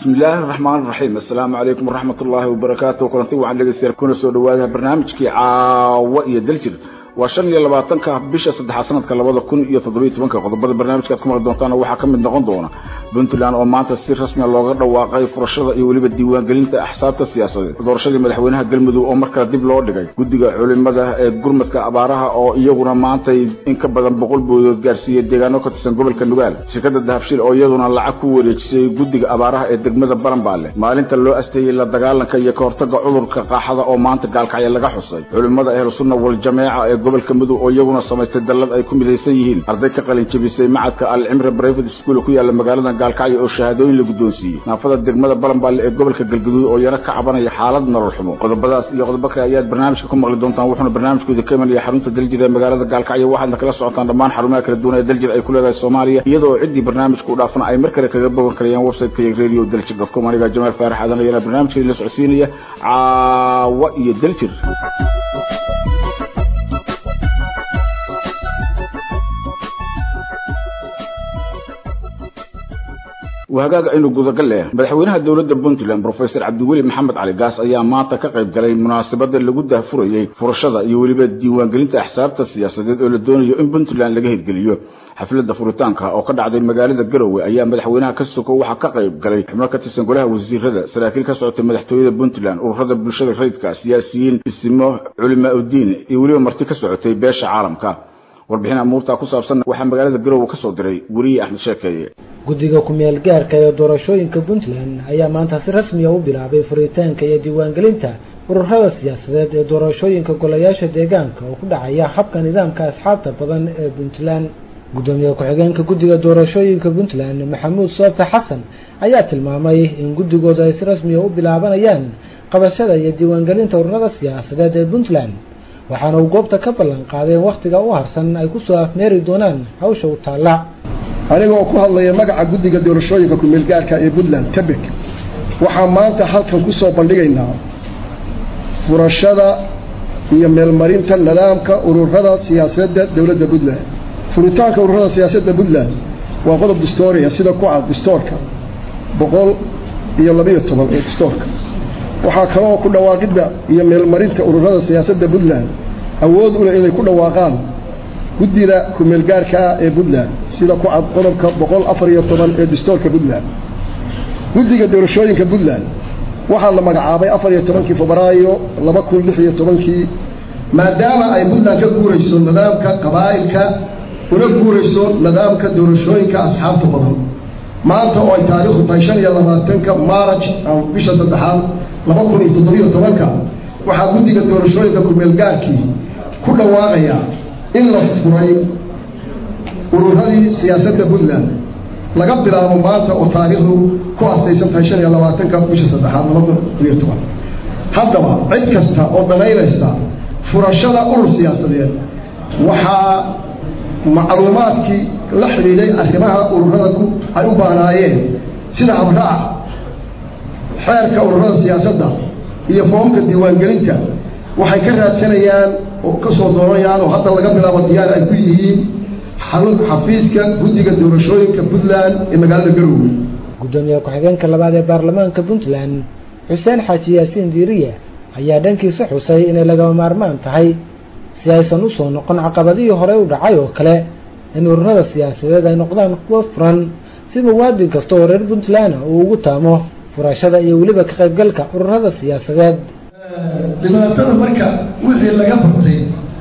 bismillaahi raxmaan raxiim assalaamu calaykum waraxmat ullaahi wabarakaatu kulanti waxaan dhegeystayaal kuna soo dhawaada barnaamijkii caawa iyo daljir waa shan iyo labaatanka bisha saddexaad sanadka labada kun iyo toddobiyo tobanka qodobada barnaamijka ad ku maqli doontaana waxaa ka mid noqon doona puntland oo maanta si rasmiya looga dhawaaqay furashada iyo weliba diiwaangelinta axsaabta siyaasadeed doorashadii madaxweynaha galmudug oo mar kale dib loo dhigay guddiga culimada ee gurmadka abaaraha oo iyaguna maantay in ka badan boqol boodood gaarsiiyey deegaano ka tirsan gobolka nugaal shirkada dahabshiil oo iyaduna lacag ku wareejisay guddiga abaaraha ee degmada baranbaale maalinta loo asteeyey la dagaalanka iyo kahortaga cudurka qaaxada oo maanta gaalkacyo laga xusay culimada ahlusunna waljameeca ee gobolka mudug oo iyaguna samaystay dallad ay ku midaysan yihiin arday ka qalin jebisay macadka alcimre private school ku yaala magaalada gaalkacyo oo shahaadooyin la guddoonsiiyey naafada degmada balanbaale ee gobolka galguduud oo yana ka cabanaya xaalad nolol xumo qodobadaas iyo qodobo kale ayaad barnaamijka ku maqli doontaan wuxuuna barnaamijkooda ka imanaya xarunta daljir ee magaalada gaalkacyo waxaadna kala socotaan dhammaan xarumaha kala duwan ee daljir ay ku leedahay soomaaliya iyadoo ciddii barnaamijka u dhaafana ay mar kale kaga bogan karayaan website-ka iyo radio daljir dotcom aniga jamaal faarax aadan ayana barnaamijkeedi la socodsiinaya caawa iyo daljir wahagaaga aynu gudagal leh madaxweynaha dowladda puntland professor cabdiweli maxamed cali gaas ayaa maanta ka qayb galay munaasabada lagu dahfurayey furashada iyo weliba diiwaangelinta axsaabta siyaasadeed oo la doonayo in puntland laga hirgeliyo xafladda furitaanka oo ka dhacday magaalada garowe ayaa madaxweynaha ka soko waxaa ka qayb galay xubno ka tirsan golaha wasiirada saraakiil ka socotay madaxtooyada puntland ururada bulshada rayidka siyaasiyiin isimo culimaa udiin iyo weliba marti ka socotay beesha caalamka warbixin amuurtaa ku saabsan waxaa magaalada garowe ka soo diray weriye axmed sheekeeye guddiga ku-meel gaarka ee doorashooyinka puntland ayaa maanta si rasmiya u bilaabay furitaanka iyo diiwaangelinta ururada siyaasadeed ee doorashooyinka golayaasha deegaanka oo ku dhacaya habka nidaamka asxaabta badan ee puntland guddoomiye ku-xigeenka guddiga doorashooyinka puntland maxamuud soofe xasan ayaa tilmaamay in guddigooda ay si rasmiya u bilaabanayaan qabashada iyo diiwaangelinta ururada siyaasadeed ee puntland waxaana uu goobta ka ballan qaaday in wakhtiga u harsan ay kusoo afmeeri doonaan hawsha u taalla aniga oo ku hadlaya magaca guddiga doorashooyinka ku-meelgaarka ee puntland tebek waxaan maanta halkan ku soo bandhigaynaa furashada iyo meelmarinta nidaamka ururada siyaasadda dowladda puntland furitaanka ururada siyaasadda puntland waa qodob distooriya sida ku cad distoorka boqol iyo labiyo toban ee distoorka waxaa kaloo ku dhawaaqidda iyo meelmarinta ururada siyaasadda puntland awood u leh inay ku dhawaaqaan guddida ku-meelgaarka ah ee puntland sida ku cad qodobka boqol afar iyo toban ee distoorka puntland guddiga doorashooyinka puntland waxaa la magacaabay afar iyo tobankii febraayo laba kun lix iyo tobankii maadaama ay puntland ka guurayso nidaamka qabaa'ilka una guurayso nidaamka doorashooyinka asxaabta badan maanta oo ay taariikhdu tahay shan iyo labaatanka maaraj bisha saddexaad laba kun iyo toddobiyo tobanka waxaa guddiga doorashooyinka ku-meelgaarkii ku dhawaaqaya in la furay ururadii siyaasadda puntland laga bilaabo maanta oo taariikhdu ku astaysan tahay shan iyo labaatanka bisha saddexaad laba kun iyo toban haddaba cid kasta oo danaynaysa furashada urur siyaasadeed waxaa macluumaadkii la xidhiidhay arrimaha ururada ay u baahnaayeen sida habraac xeerka ururada siyaasadda iyo foomka diiwaangelinta waxay ka raadsanayaan oo ka soo doonayaan oo hadda laga bilaabo diyaar ay ku yihiin xafiiska guddiga doorashooyinka puntland ee magaalada garowe guddoomiye ku-xigeenka labaad ee baarlamaanka puntland xuseen xaaji yaasiin diiriye ayaa dhankiisa xusay inay lagama maarmaan tahay si aysan u soo noqon caqabadihii horey u dhacay oo kale in ururada siyaasadeed ay noqdaan kuwo furan si muwaadin kasta oo reer puntland uu ugu taamo furashada iyo weliba ka qaybgalka ururada siyaasadeed dhibaatada marka wixii laga bartay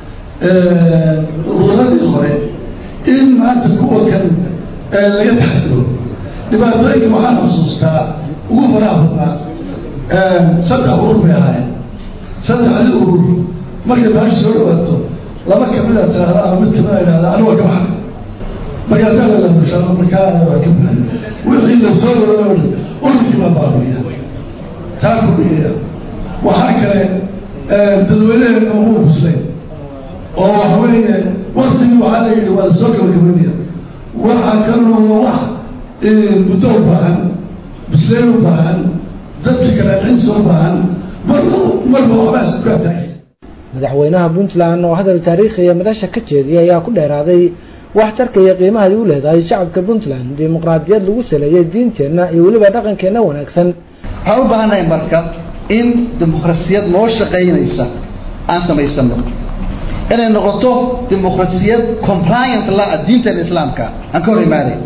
ururadii hore in maanta kuwa kan laga taxadiro dhibaatooyinka waxaan xusuustaa ugu faraha badnaa saddex urur bay ahaayeen saddexdii urur markay baashi soo dhawaato laba kamida tiraahda ama mid kamida idhahda aniga ka baxa markaasaa lalasha markaa waa ka baxay wixii la soo dhawaa ururkii baa baabiya taa kordhiya waxaa kale dadweyneheena umu buslay oo waxa weeye waktigii waxaa la yidhi waa lasoo gabagabanaya waxaa kaloo wax muddo u baahan busleen u baahan dadka kale cinsa u baahan marba marba waxbaa isku kaa taagay madaxweynaha puntland oo hadal taariikhiya madasha ka jeediyay ayaa ku dheeraaday waxtarka iyo qiimaha ay u leedahay shacabka puntland dimuqraadiyad lagu saleeyay diinteenna iyo weliba dhaqankeenna wanaagsan waxaan u baahannahay marka in dimuqrasiyad noo shaqaynaysa aan samaysano inay noqoto dimuqrasiyad compliant la diinteena islaamka aan ka hor imaanayn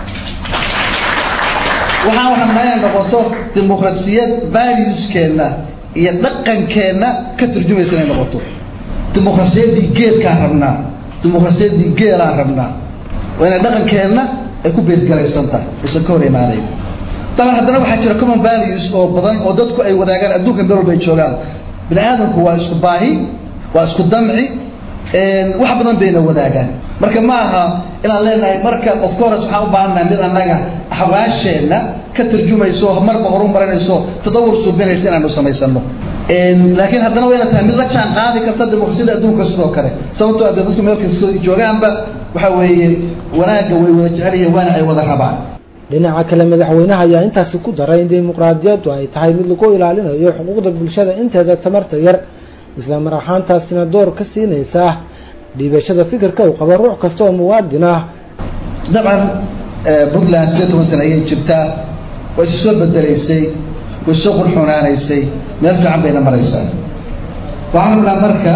waxaan rabnaa inay noqoto dimuqrasiyad valueskeenna iyo dhaqankeenna ka turjumaysa inay noqoto dimuqrasiyaddii geedkaan rabnaa dimuqrasiyaddii geelaan rabnaa waa inay dhaqankeenna ay ku beesgaraysan tahay aysan ka hor imaanayn daban haddana waxaa jira common values oo badan oo dadku ay wadaagaan adduunka meel walba ay joogaan bini aadamku waa isku baahi waa isku damci wax badan bayna wadaagaan marka ma aha inaan leenahay marka of course waxaan u baahannahay mid annaga axwaasheenna ka tarjumayso marba horu marinayso tadawur suubinaysa inaanu samaysano laakiin haddana waa ina tahay mid la jaan qaadi karta dimuqrasiyada adduunka sidoo kale sababtoo adee dadku meel kasta joogaanba waxa weeye wanaagga way wada jecel yihiin waana ay wada rabaan dhinaca kale madaxweynaha ayaa intaasi ku daray in dimuqraadiyaddu ay tahay mid lagu ilaalinayo xuquuqda bulshada inteeda tamarta yar isla mar ahaantaasina door ka siinaysa dhiibashada fikirka uu qabo ruux kasta oo muwaadin ah dabcan puntland sideed toban sana ayay jirtaa way isu soo bedelaysay way soo qurxunaanaysay meel fiican bayna maraysaa waxaan rabnaa marka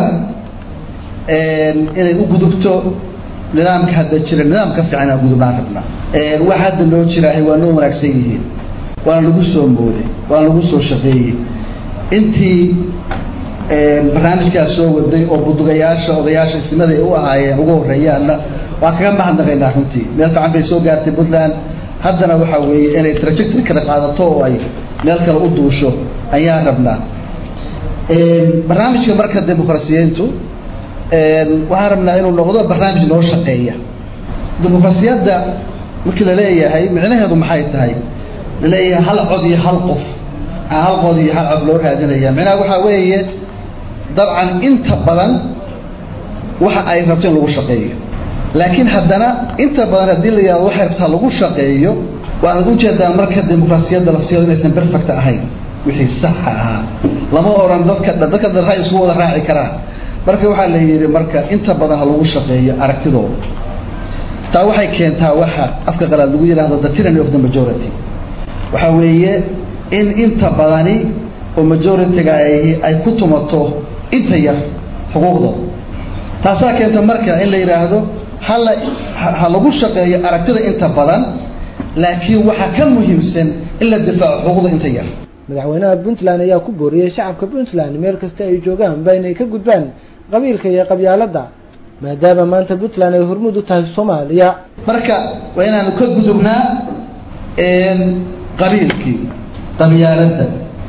inay u gudubto nidaamka hadda jira nidaamka fiican inaan gudubnaan rabnaa wax hadda loo jiraahay waa noo wanaagsan yihiin waana lagu soo mooday waana lagu soo shaqeeyey intii barnaamijkaas soo waday oo budugayaasha odayaasha isnimada ay u ahaayeen ugu horreeyaanna waan kaga mahadnaqaynaa runtii meel fiican bay soo gaartay puntland haddana waxa weeye inay trajectory kala qaadato oo ay meel kale u duusho ayaan rabnaa barnaamijka marka dimuqrasiyiintu waxaan rabnaa inuu noqdo barnaamij noo shaqeeya dimuqrasiyadda markii la leeyahay micnaheedu maxay tahay la leeyahay hal cod iyo hal qof hal cod iyo hal cod loo raadinaya micnaha waxaa weeye dabcan inta badan waxa ay rabto in lagu shaqeeyo laakiin haddana inta badan haddii la yihahdo waxay rabtaa lagu shaqeeyo waxaad ujeedaan marka dimuqrasiyadda lafteedu inaysan perfect ahayn wixii saxa ahaa lama oran dadka dadka dhan ray isku wada raaci karaan marka waxaa la yidhi marka inta badan ha lagu shaqeeyo aragtidooda taa waxay keentaa waxa afka qalaad lagu yidhahdo the tyranny of the majority waxa weeye in inta badani oo majority-ga ahi ay ku tumato inta yar xuquuqdooda taasaa keenta marka in la yidhaahdo hala ha lagu shaqeeyo aragtida inta badan laakiin waxaa ka muhiimsan in la difaaco xuquuqda inta yar madaxweynaha puntland ayaa ku booriyey shacabka puntland meel kasta ay joogaanba inay ka gudbaan qabiilka iyo qabyaaladda maadaama maanta puntland ay hormuud u tahay soomaaliya marka waa inaanu ka gudubnaa qabiilkii qabyaaladda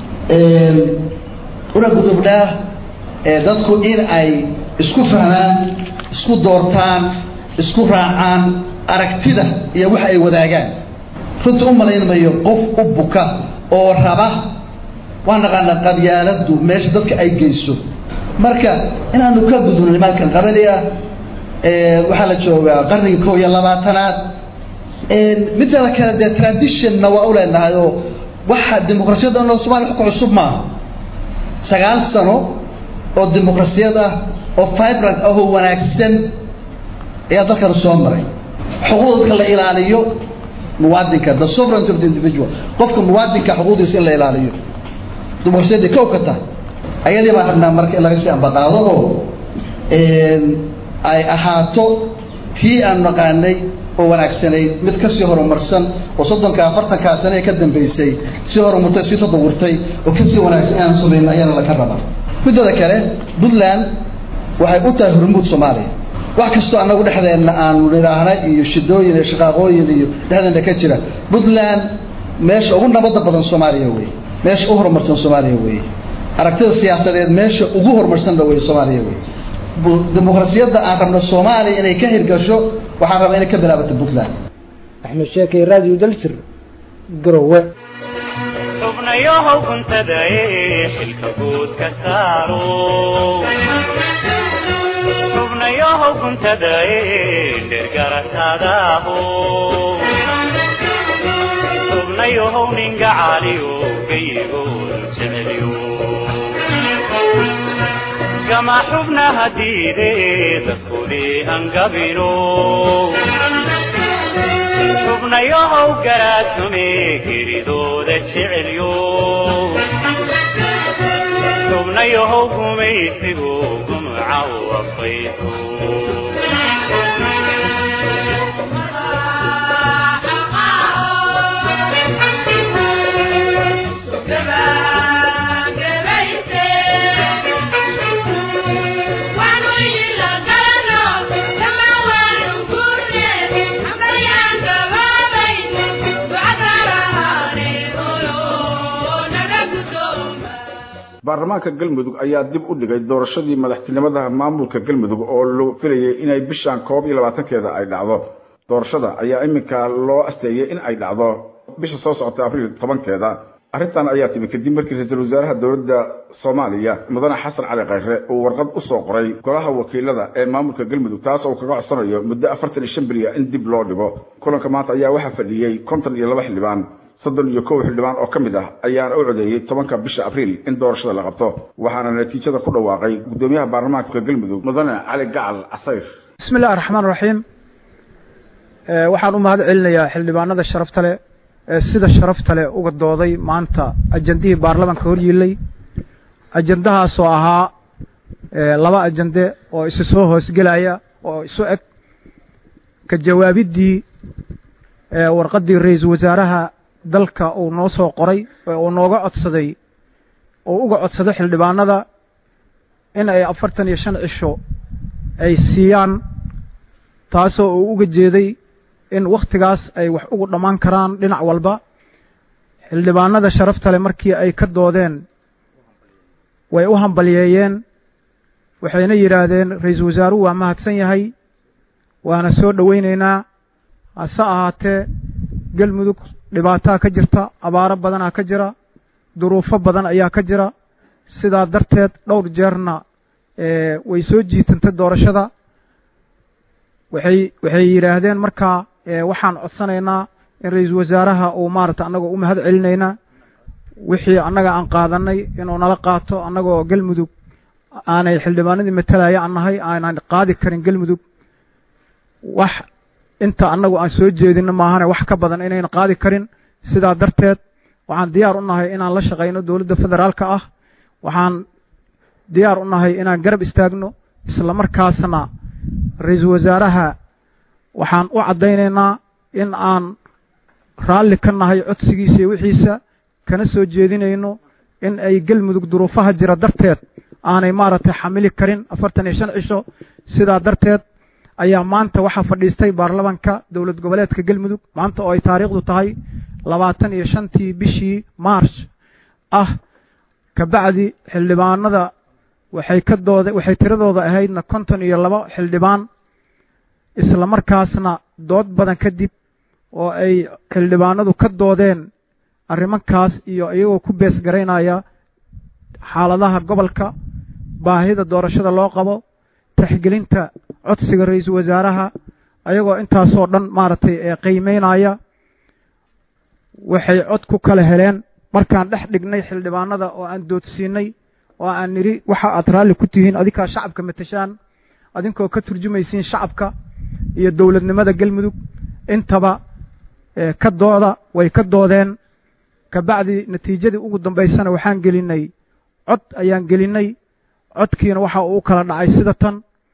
una gudubnaa dadku in ay isku fahmaan isku doortaan isku raacaan aragtida iyo wax ay wadaagaan runta u malaynmayo qof u buka oo raba waa naqaanaa qabyaaladdu meesha dadka ay geyso marka inaanu ka gudubno nimankan qabali ah waxaa la joogaa qarnigii kow iyo labaatanaad midada kale dee traditionna waa u leenahay oo waxa dimuqrasiyadda no somalia wax ku cusub maaha sagaal sano oo dimuqrasiyad ah oo vibrant ah oo wanaagsan ayaa dalkan soo maray xuquuq dadka la ilaaliyo muwaadinka the sovereignty of the individual qofka muwaadinka xuquuqdiisa in la ilaaliyo dimuqrasiyadda kow ka tahay ayadii baan rabnaa marka in laga sii ambaqaado oo ay ahaato tii aan naqaanay oo wanaagsanayd mid kasii horumarsan oo soddonka afartankaa sane ee ka dambaysay sii horumartay sii tadawurtay oo kasii wanaagsan inaan samayno ayaana laga rabaa midada kale puntland waxay u tahay hormuud soomaaliya wax kastoo annagu dhexdeenna aanu nidhaahna iyo shidooyin iyo shaqaaqooyin iyo dhexdeenna ka jira puntland meesha ugu nabadda badan soomaaliya wey meesha u horumarsan soomaaliya wey aragtida siyaasadeed meesha ugu horumarsanba wey soomaaliya wey dimuqrasiyadda aan rabno soomaaliya inay ka hirgasho waxaan rabaa inay ka bilaabato puntland axmed sheekay radio daljir garowe xubnayahow cuntadae xilka guud ka saaro xubnayahow cuntadae dhirgarataadaaho xubnayahow ninga caaliyo geyigool jeceliyo gama xubnaha diide dadkudii hangabino xubnayahow garaadsume geridooda jecelyo xubnayahow gumaysigu gumca u afayso baarlamaanka galmudug ayaa dib u dhigay doorashadii madaxtinimada maamulka galmudug oo la filayay inay bishan koob iyo labaatankeeda ay dhacdo doorashada ayaa iminka loo asteeyey in ay dhacdo bisha soo socota abriil tobankeeda arrintan ayaa timi kadib markii ra-iisul wasaaraha dowladda soomaaliya mudane xasan cali khayre uu warqad u soo qoray golaha wakiilada ee maamulka galmudug taas oo kaga codsanayo muddo afartan iyo shan beriya in dib loo dhigo kulanka maanta ayaa waxaa fadhiyey konton iyo laba xildhibaan soddon iyo kow xildhibaan oo ka mid ah ayaana u codeeyey tobanka bisha abriil in doorashada la qabto waxaana natiijada ku dhawaaqay guddoomiyaha baarlamaanka galmudug mudane cali gacal casayr bismi illahi raxmaan raxiim waxaan u mahad celinayaa xildhibaanada sharafta leh ee sida sharafta leh uga dooday maanta ajandihii baarlamaanka hor yiilay ajandahaasoo ahaa laba ajande oo isu soo hoosgelaya oo isu eg ka jawaabiddii warqaddii ra-iisul wasaaraha dalka uu noo soo qoray uu nooga codsaday uu uga codsaday xildhibaanada in ay afartan iyo shan cisho ay siiyaan taasoo uu uga jeeday in wakhtigaas ay wax ugu dhammaan karaan dhinac walba xildhibaanada sharafta leh markii ay ka doodeen way u hambalyeeyeen waxayna yidhaahdeen ra-iisul wasaaruhu waa mahadsan yahay waana soo dhowaynaynaa hase ahaatee galmudug dhibaataa ka jirta abaaro badanaa ka jira duruufo badan ayaa ka jira sidaa darteed dhowr jeerna way soo jiitantay doorashada waxay waxay yidhaahdeen markaa waxaan codsanaynaa in ra-iisul wasaaraha uu maarata annagoo u mahad celinaynaa wixii annaga aan qaadanay inuu nala qaato annagoo galmudug aanay xildhibaanadii matalaya aan nahay aanan qaadi karin galmudug wax inta annagu aan soo jeedinno maahane wax ka badan inayna qaadi karin sidaa darteed waxaan diyaar u nahay inaan la shaqayno dowladda federaalka ah waxaan diyaar u nahay inaan garab istaagno isla markaasna ra-iisul wasaaraha waxaan u caddaynaynaa in aan raalli ka nahay codsigiisa iyo wixiisa kana soo jeedinayno in ay galmudug duruufaha jira darteed aanay maaragtay xamili karin afartan iyo shan cisho sidaa darteed ayaa maanta waxaa fadhiistay baarlamanka dowlad goboleedka galmudug maanta oo ay taariikhdu tahay labaatan iyo shantii bishii march ah kabacdi xildhibaanada waxay ka dooda waxay tiradooda ahaydna konton iyo laba xildhibaan isla markaasna dood badan kadib oo ay xildhibaanadu ka doodeen arrimankaas iyo iyagoo ku bees garaynaya xaaladaha gobolka baahida doorashada loo qabo taxgelinta codsiga ra-iisul wasaaraha ayagoo intaasoo dhan maaragtay ee qiimeynaya waxay cod ku kala heleen markaan dhex dhignay xildhibaanada oo aan doodsiinay oo aan nidhi waxa aad raalli ku tihiin adinkaa shacabka matashaan adinkoo ka turjumaysiin shacabka iyo dowladnimada galmudug intaba ka dooda way ka doodeen kabacdi natiijadii ugu dambaysana waxaan gelinay cod ayaan gelinay codkiina waxa uu u kala dhacay sida tan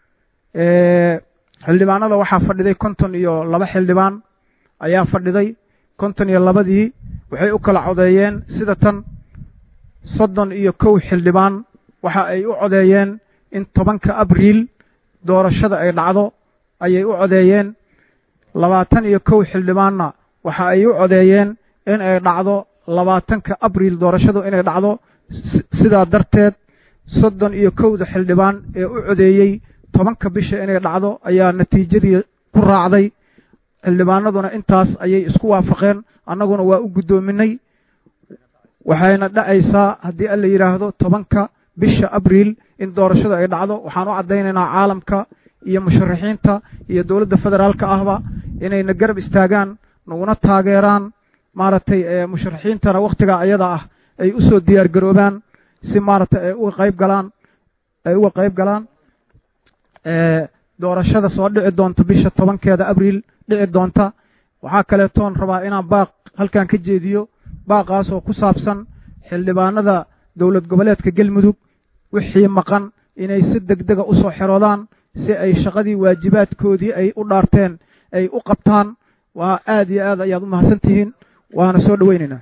xildhibaanada waxaa fadhiday konton iyo laba xildhibaan ayaa fadhiday konton iyo labadii waxay u kala codeeyeen sida tan soddon iyo kow xildhibaan waxa ay u codeeyeen in tobanka abriil doorashada ay dhacdo ayay u codeeyeen labaatan iyo kow xildhibaanna waxa ay u codeeyeen in ay dhacdo labaatanka abriil doorashadu inay dhacdo sidaa darteed soddon iyo kowda xildhibaan ee u codeeyey tobanka bisha inay dhacdo ayaa natiijadii ku raacday xildhibaanaduna intaas ayay isku waafaqeen annaguna waa u guddoominay waxayna dhacaysaa haddii alla yidhaahdo tobanka bisha abriil in doorashadu ay dhacdo waxaan u caddaynaynaa caalamka iyo musharaxiinta iyo dowladda federaalka ahba inayna garab istaagaan naguna taageeraan maaragtay musharaxiintana wakhtigaa ayada ah ay u soo diyaar garoobaan si maaragtay ay uga qayb galaan ay uga qayb galaan doorashada soo dhici doonta bisha tobankeeda abriil dhici doonta waxaa kaleetoon rabaa inaan baaq halkan ka jeediyo baaqaas oo ku saabsan xildhibaanada dowlad goboleedka galmudug wixii maqan inay si deg dega usoo xeroodaan si ay shaqadii waajibaadkoodii ay u dhaarteen ay u qabtaan waa aad iyo aad ayaad u mahadsan tihiin waana soo dhoweynaynaa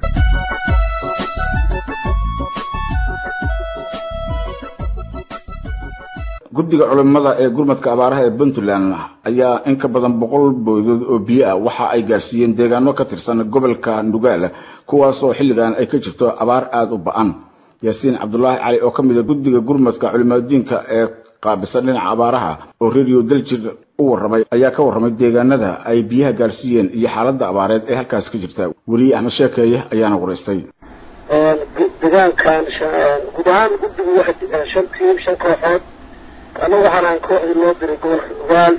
guddiga culimada ee gurmadka abaaraha ee puntland ayaa in ka badan boqol boodood oo biyo ah waxa ay gaarsiiyeen deegaano ka tirsan gobolka nugaal kuwaasoo xilligan ay ka jirto abaar aada u ba-an yaasiin cabdulaahi cali oo ka mid a guddiga gurmadka culimaadiinka ee qaabisan dhinaca abaaraha oo radio daljir u warramay ayaa ka warramay deegaanada ay biyaha gaarsiiyeen iyo xaaladda abaareed ee halkaas ka jirta weliye axmed sheekeeye ayaana waraystay deegaankan guud ahaan guddigu waxay shan tiim shan kooxood anagu waxaan ahan kooxdii loo diray gobolka nugaal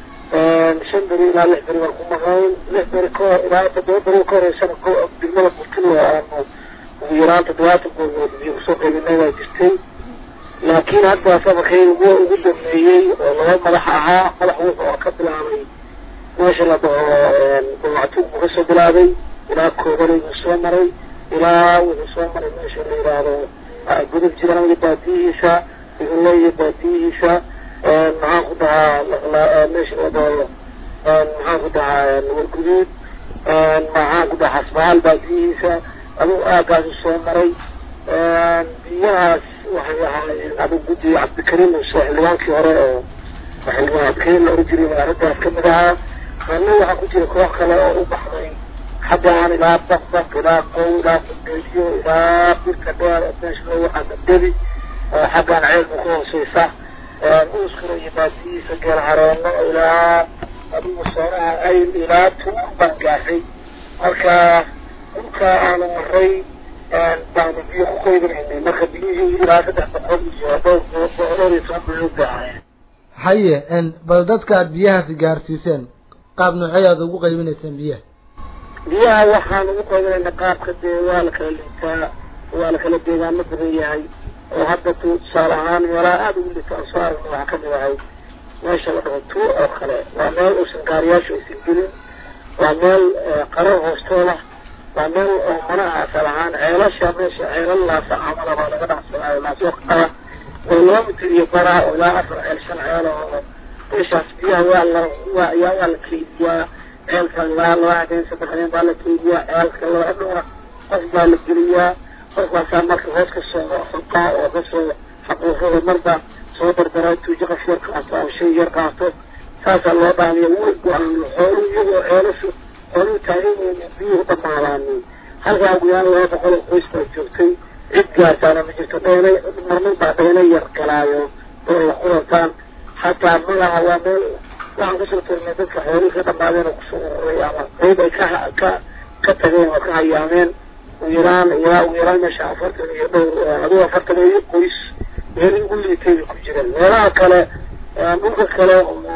shan beri ilaa lix beri waan ku maqayn lix beri kahor ilaa toddoba beri ka horeysana degmada burkilo aanu ugu yaraan toddobaatan goolmood biyo kusoo qaybinay waa jirtay laakiin hadda sabarkayga ugu ugu dambeeyey oo laba madax ahaa madax wuxu oo ka bilaabay meesha la dhaho dawactuug buu kasoo bilaabay ilaa koobanay buu soo maray ilaa wuxuu soo maray meesha la yidhaahdo gudub jiraan iyo baadiyihiisa igule iyo baadiyihiisa maxaan ku dhahaa meesha la dhaho maxaan ku dhahaa warguduud maxaan ku dhahaa xasbahaal baadiyihiisa adugu aagaasu soo maray biyahaas waxay ahaayeen adugu guddi cabdikariim muuse xildhibaankii hore oo xildhibaan cabdikariim la oran jiray arrintaas kamid ahaa anna waxaa ku jira koox kale oo u baxday xaggaan ilaa baqbaq ilaa qow ilaa qudeediyo ilaa birka dheer meesha loo yaqaano debi oo xaggaan ceelka ku hooseysa uuskura iyo baasiyihiisa geel hareeno ilaa adigu soonaha ayl ilaa tuur baan gaashay marka dhulka aanu maray baanu biyo ku qaybinaynay marka biyihii ilaa saddex boqol iyo dhowr dhowr iyo toban bilood bay ahaayeen haye bal dadka aad biyahaasi gaarsiiseen qaab noocey aad ugu qaybinayseen biyaha biyaha waxaan ugu qaybinayna qaabka dee waa la kala liitaa waa la kala deegaano badan yahay oo hadda tu tusaale ahaan meelaha aada ugu liita aan soo aragno waxaa kamid ahay meesha la dhaho tuur oo kale waa meel uusan gaariyaashu aysan gelin waa meel qarar hoostooda waa meel oo manaha asal ahaan ceelasha meesha ceelal laasa camala baa laga dhacsanaayo laasoo qaba oo laba mitir iyo baraa oo ilaa afar ceel shan ceel oo meeshaas biyaha waa la waa yaa waa la keydiyaa ceelka laa laba habeen saddex habeen baa la keydiyaa ceelka laba dhowra qof baa la geliyaa qofkaasaa marka hoos kasoo xoqaa oo kasoo xaquuqada marba soo dardara tuujo qof yar qaato ama shay yar qaato saasaa loo dhaamiya way go-aan xoolu iyagoo ceelashu xooluhu taageerooda biyuhu dhamaadaani halkaa ugu yaraan laba boqol oo qoys baa joogtay cid gaartaana ma jirto dheynay marmar baa dheyna yar galaayo oo la kulantaan xataa malaha waa meel waxaan kusoo tirnay dadka xoolihii ka dhamaadeen oo kusoo ururay ama qayb ay ka ka ka tageen oo ka hayaameen ugu yaraan ilaa ugu yaraan meesha afartan iyo dhowr adigo afartan iyo qoys meelii ugu liitay bay ku jireen meelaha kale dhulka kale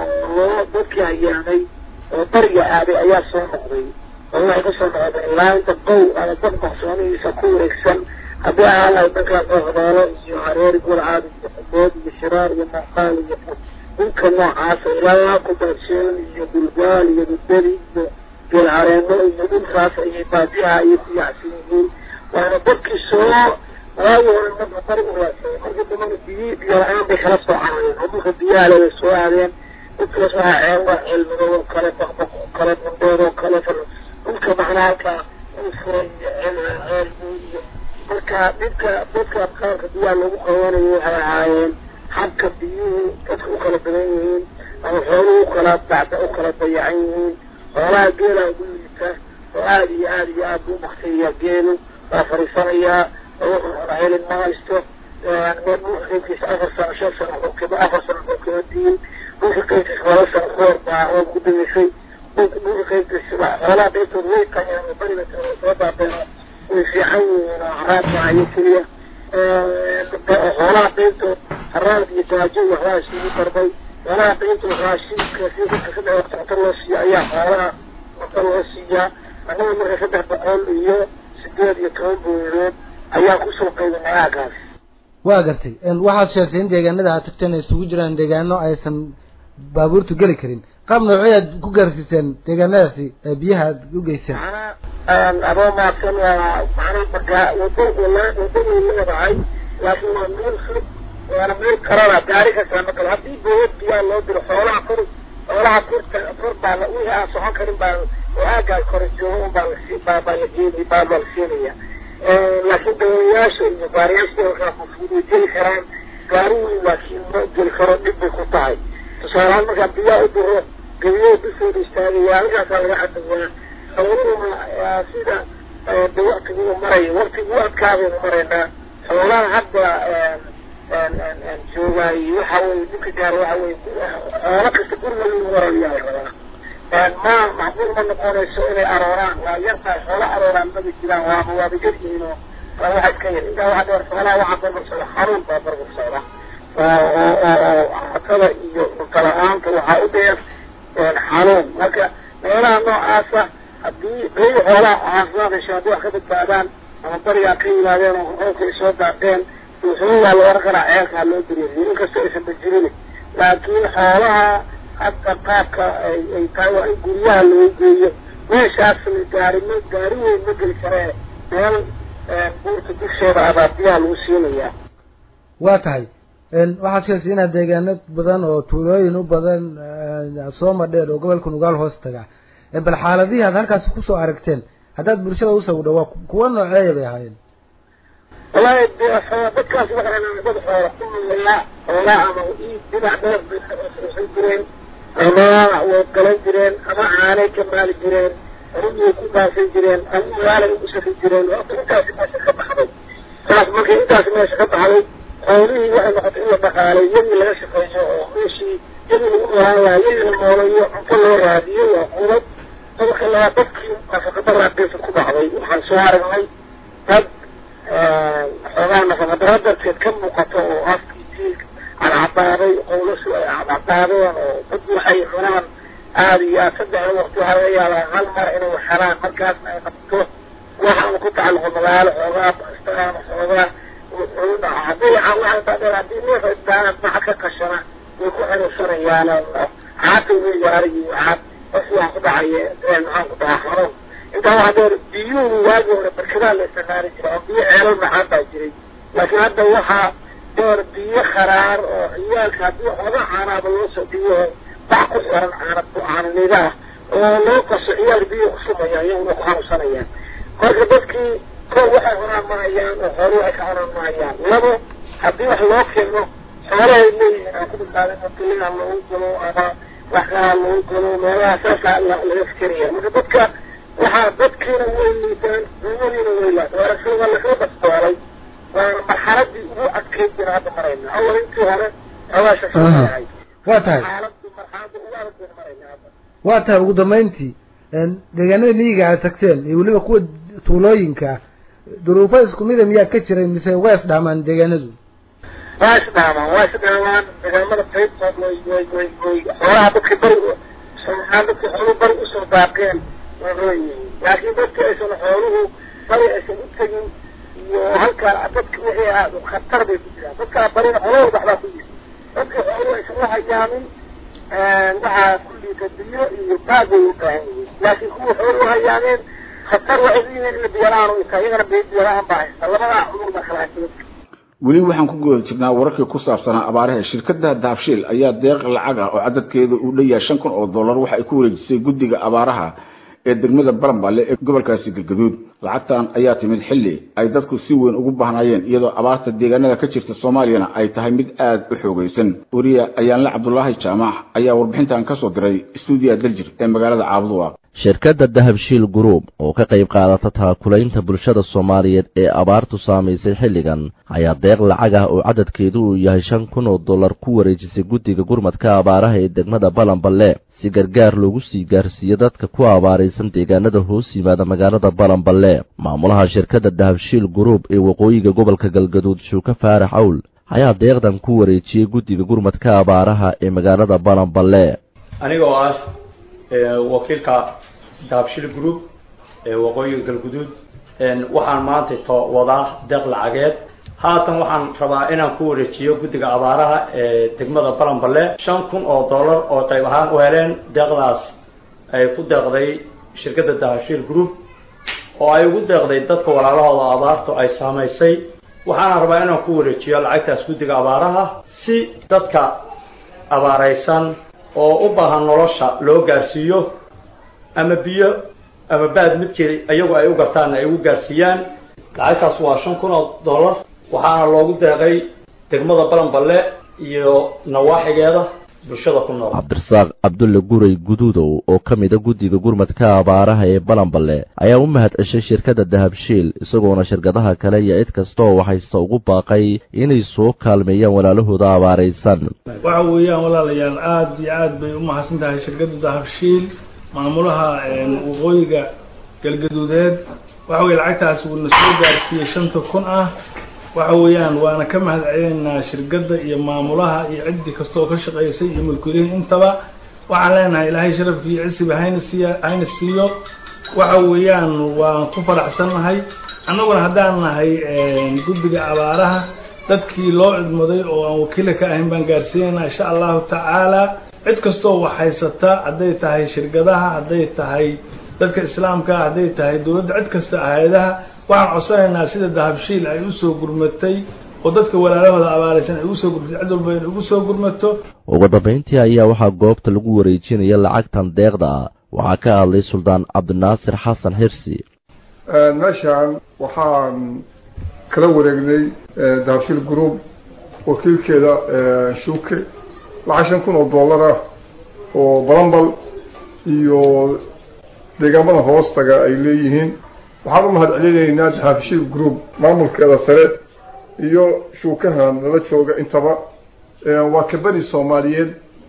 loo dadkii hayaamay oo bariga aaday ayaa soo noqday oo waxay kasoo noqdeen ilaa inta qow ama dad maqsoonihiisa ku wareegsan haddii ahaan lahay dhankaas oo hodaalo iyo hareeri gurcaad iyo xubood iyo shiraar iyo muuqaal iyo dhulka noocaasa ilaa kubaadsheelan iyo bulgaal iyo dudbadi iyo geel hareeno iyo dhulkaas ayay baadiyaha ayay ku yaacsan yihiin waana dadkii soo waagi hore marka bari u raadsaday markii dambana biyi biyo la-aan bay kala soo carareen oo dhulka biyaha le way soo aadeen dhulkaas waxaa ceel waa ceel madow oo kale baqbaq oo kale mandheer oo kale dhulka macnaa halkaa ulfura iyo ceel ceel iyo marka dhibka dadka qaarka biyaha lagu qabanayo waxay ahaayeen habka biyuhu dadka u kala badan yihiin ama xooluhu ukala bacda u kala dayacan yihiin xoolaha geelaa ugu liita oo aada iyo aada iyo aada buu maktaya geelu waa fariisanayaa oo wuxuu hora helin ma haysto meel dhulka qaybkiisa afar sano shan sano xukimo afar sano xukimo diin dhulka qaybkiisa laba sano koor baa roob ku damisay dhulka dhulka qaybkiisa xoolaha qaybtooda way tayaan oo bariga soo baabeen way fiican yihiin oo haraad maayo keliya xoolaha qaybtood haraad iyo gaajo iyo waxbaa isugu darday xoolaha qaybtood raashinka si dadka saddex waqti cunto loo siiya ayaa xoolaha cunto loo siiyaa annaga marka saddex boqol iyo sideed iyo toban booyadood ayaa kusoo qaybinay aagaas waa gartay waxaad sheegtay in deegaanada aad tagteen ay isugu jiraan deegaano aysan baabuurtu geli karin qaab noocyaad ku gaarsiiseen deegaanadaasi ee biyaha aad u geyseen adoo maadsan waa macnaa markaa wado wadadii leedahay laakiin waa meel fog waana meel karana gaari kastaa makale haddii bood biyaa loo diro xoolaha kor xoolaha korta kor baa la wixii aan socon karin baa oo aaggaa kore joogo un baa lasi baa baa la geeni baa baa la siinaya laakiin dawayaasha iyo gaariyaasha halkaa fufud way geli karaan gaarihii laakiin ma geli karo dhib bay ku tahay tusaalehaan markaa biyaa u diro gabiyo bisooda istaagaya halkaasaa laga cadayaa xooluhuna sida de waktiguu maraya waktiguu adkaabaynu maraynaa xoolaha hadda joogaay waxa weye dhibka gaar waxa weye xoolo kasta guriga lagu warayaa la rabaa ma macquul ma noqonayso inay arooraan waa yartahay xoolo arooraan maba jiraan waaba waaba yaryihiin oo waa waxa iska yar intaa waxa dheer xoolaha waxaa barbar socda xanuun baa barbar socda oo oo oo cuntada iyo cunto la-aanta waxaa u dheer xanuun marka meelaha noocaasa haddii qeyb xoolaha caafimaad hesho haddii wax ka badbaadaan ama barigaa ka yimaadeen oo roobka ay soo daaqeen wuxuuyaa la oran karaa ceelkaa loo diriiriyo inkastoo aysan bajirin laakiin xoolaha hadda qaabka ay ay tahay waa in guryaha loo geeyo meeshaas gaari ma gaari weyn ma geli karee meel buurta dusheeda abaa biyaha lagu siinayaa waa tahay waxaad sheegtay inaad deegaano badan oo tuulooyin u badan soo madheer oo gobolka nugaal hoos taga bal xaaladihii aad halkaasi kusoo aragteen haddaad bulshada usawdha waa kuwa nooceeya bay ahaayeen wallahi de dadkaas waxaan dad xoola ku noolaa xoolaa ama dhinac dheer bay usan jireen ama way galan jireen ama caanay ka maali jireen rugay ku baasan jireen ama magaalay ugu safri jireen horta intaasi meesha ka baxday saas markay intaasi meesha ka baxday xoolihii waxay noqotay in la dhaqaalay yadii laga shaqeeyo oo meeshii yadii lagu noolaan lahaa yadii la noolayo cunto loo raadiyo waa qudad dadka laa dadkii nafaqadaraaqeysa ku dhacday waxaan soo aragnay dad xoogaa nafaqadara darteed ka muuqato oo afkii jiilka cadcadaaday qowlasu ay cadcadaadeen oo dad waxay cunaan aada iyo aad saddex waqti waxaa laga yaabaa hal mar inay xeraan markaasna ay qabto waxaanu ku tacalluqo magaalo xoogaa istaan xoogaa hadii waxaa dheer haddii neef istaan maca ka qashana way ku xiraysanayaan caata wey gaarigi caad qof waa ku dhacaya maxaan ku dhahaa xanuun intaa waxaa dheer biyuhu waagi hore barkadaa la isticmaali jiray oo biyo ceelal maxaan baa jiray laakiin hadda waxaa dheer biyo kharaar oo ciyaalka haddii waxooga caanaaba loo soo dhiyo bac ku xiran caana caananida ah oo loo qaso ciyaal biyo ku sumayaan iyaguna ku xanuunsanayaan marka dadkii kor waxay cunaan mahayaan oo xoolo waxay ka cunaan mahayaan labo haddii wax loo keeno xoolahay leeyihiin aan ku badbaadin mutulina loogu galo ama wax kalaa loogu galo meelaha saasaa laga fikeraya marka dadka waxaa dadkiina way liitaan umadiina way laata aragtida waa lakala basbaalay waana marxaladii ugu adkeyd bina hadda marayna awal intii hore xoogaa shashayahay waa tahay xaaladii marxalada ugu adag bayna marayna hadda waa tahay ugu dambeyntii deegaanada miyiga aad tagteen iyo weliba kuwa tuulooyinka duruufo isku mida miyaa ka jiray mise waa isdhaamaan deegaanadu waa isdhaamaan waa isdhaamaan deegaamada qaybtood way way way way xoolaha dadka bari somaan dadka xooluhu bari usoo daaqeen way leeyihiin laakiin dadka aysan xooluhu bari aysan u tegin iyo halkaa dadka wixii ahaa khatar bay ku jiraan dadkaa barina xoolahooda waxbaa ku yiri dadka xooluhu aysan u hayaamin waxaa ku liita biyo iyo baag way u baahan yihiin laakiin kuwa xoolu u hayaameen khatar waxay u yihiin in biyalaan u intaa iyagana biyalaan baa haysta labadaa cumur baa kala haysta dadka weli waxaan ku guda jirnaa wararkii ku saabsanaa abaaraha shirkadda dahabshiil ayaa deeq lacag ah oo cadadkeedu uu dhan yahay shan kun oo dollar waxa ay ku wareejisay guddiga abaaraha ee degmada baranballe ee gobolkaasi galgaduud lacagtan ayaa timid xilli ay dadku si weyn ugu baahnaayeen iyadoo abaarta deegaanada ka jirta soomaaliyana ay tahay mid aada u xoogaysan weriya ayaanle cabdulaahi jaamac ayaa warbixintan ka soo diray stuudiya daljir ee magaalada caabuduwaaq shirkadda dahabshiil group oo ka qayb qaadata taakulaynta bulshada soomaaliyeed ee abaartu saamaysay xilligan ayaa deeq lacag ah oo cadadkeedu uu yahay shan kun oo dollar ku wareejisay guddiga gurmadka abaaraha ee degmada balanballe si gargaar loogu sii gaarsiiyo dadka ku abaaraysan deegaanada hoos yimaada magaalada balanballe maamulaha shirkadda dahabshiil group ee waqooyiga gobolka galgaduud shuuka faarax awl ayaa deeqdan ku wareejiyey guddiga gurmadka abaaraha ee magaalada balanballe anigoo ah wakiilka dahabshil group ee waqooyiga galguduud waxaan maanta to wadaa deeq lacageed haatan waxaan rabaa inaan ku wareejiyo guddiga abaaraha ee degmada balanballe shan kun oo dollar oo qayb ahaan u heleen deeqdaas ay ku deeqday shirkadda dahabshiil group oo ay ugu deeqday dadka walaalahooda abaartu ay saamaysay waxaana rabaa inaan ku wareejiyo lacagtaas guddiga abaaraha si dadka abaaraysan oo u baahan nolosha loo gaarsiiyo ama biyo ama baad mid jiri iyagu ay u gartaanna ay ugu gaarsiiyaan lacagtaas waa shan kun oo dollar waxaana loogu deeqay degmada balanballe iyo nawaaxigeeda bulshada ku nool cabdirasaaq cabdulle guray guduudow oo ka mida guddiga gurmadka abaaraha ee balanballe ayaa u mahad ceshay shirkadda dahabshiil isagoona shirkadaha kale iyo cid kasta oo waxayse ugu baaqay inay soo kaalmeeyaan walaalahooda abaaraysan waxa weeyaan walaalayaal aada iyo aad bay u mahadsan tahay shirkadda dahabshiil maamulaha waqooyiga galgaduudeed waxa weye lacagtaas wuuna soo gaarsiiyey shanta kun ah waxa weeyaan waana ka mahad celinaynaa shirkadda iyo maamulaha iyo ciddi kasta oo ka shaqaysay iyo mulkulihin intaba waxaan leenahay ilaahay sharafki iyo cisiba hayna siiya hayna siiyo waxa weeyaan waan ku faraxsannahay annaguna haddaan nahay guddiga abaaraha dadkii loo cidmaday oo aan wakiila ka ahayn baan gaarsiinaynaa insha allahu tacaala cid kastoo wax haysata hadday tahay shirkadaha hadday tahay dadka islaamka hadday tahay dowladda cid kasta hay-adaha waxaan codsanaynaa sida dahabshiil ay usoo gurmatay oo dadka walaalahooda abaaraysan ay usoo gurmatay cid walba inay ugu soo gurmato ugu dambayntii ayaa waxaa goobta lagu wareejinaya lacagtan deeqda ah waxaa ka hadlay suldaan cabdinaasir xasan xirsi meeshaan waxaan kala wareegnay dahabshiil group wakiilkeeda shuuke lacag shan kun oo dollar ah oo balambal iyo deegaamada hoostaga ay leeyihiin waxaan u mahad celinaynaa dahabshiil group maamulkeeda sare iyo shuukahan nala jooga intaba waa kabani soomaaliyeed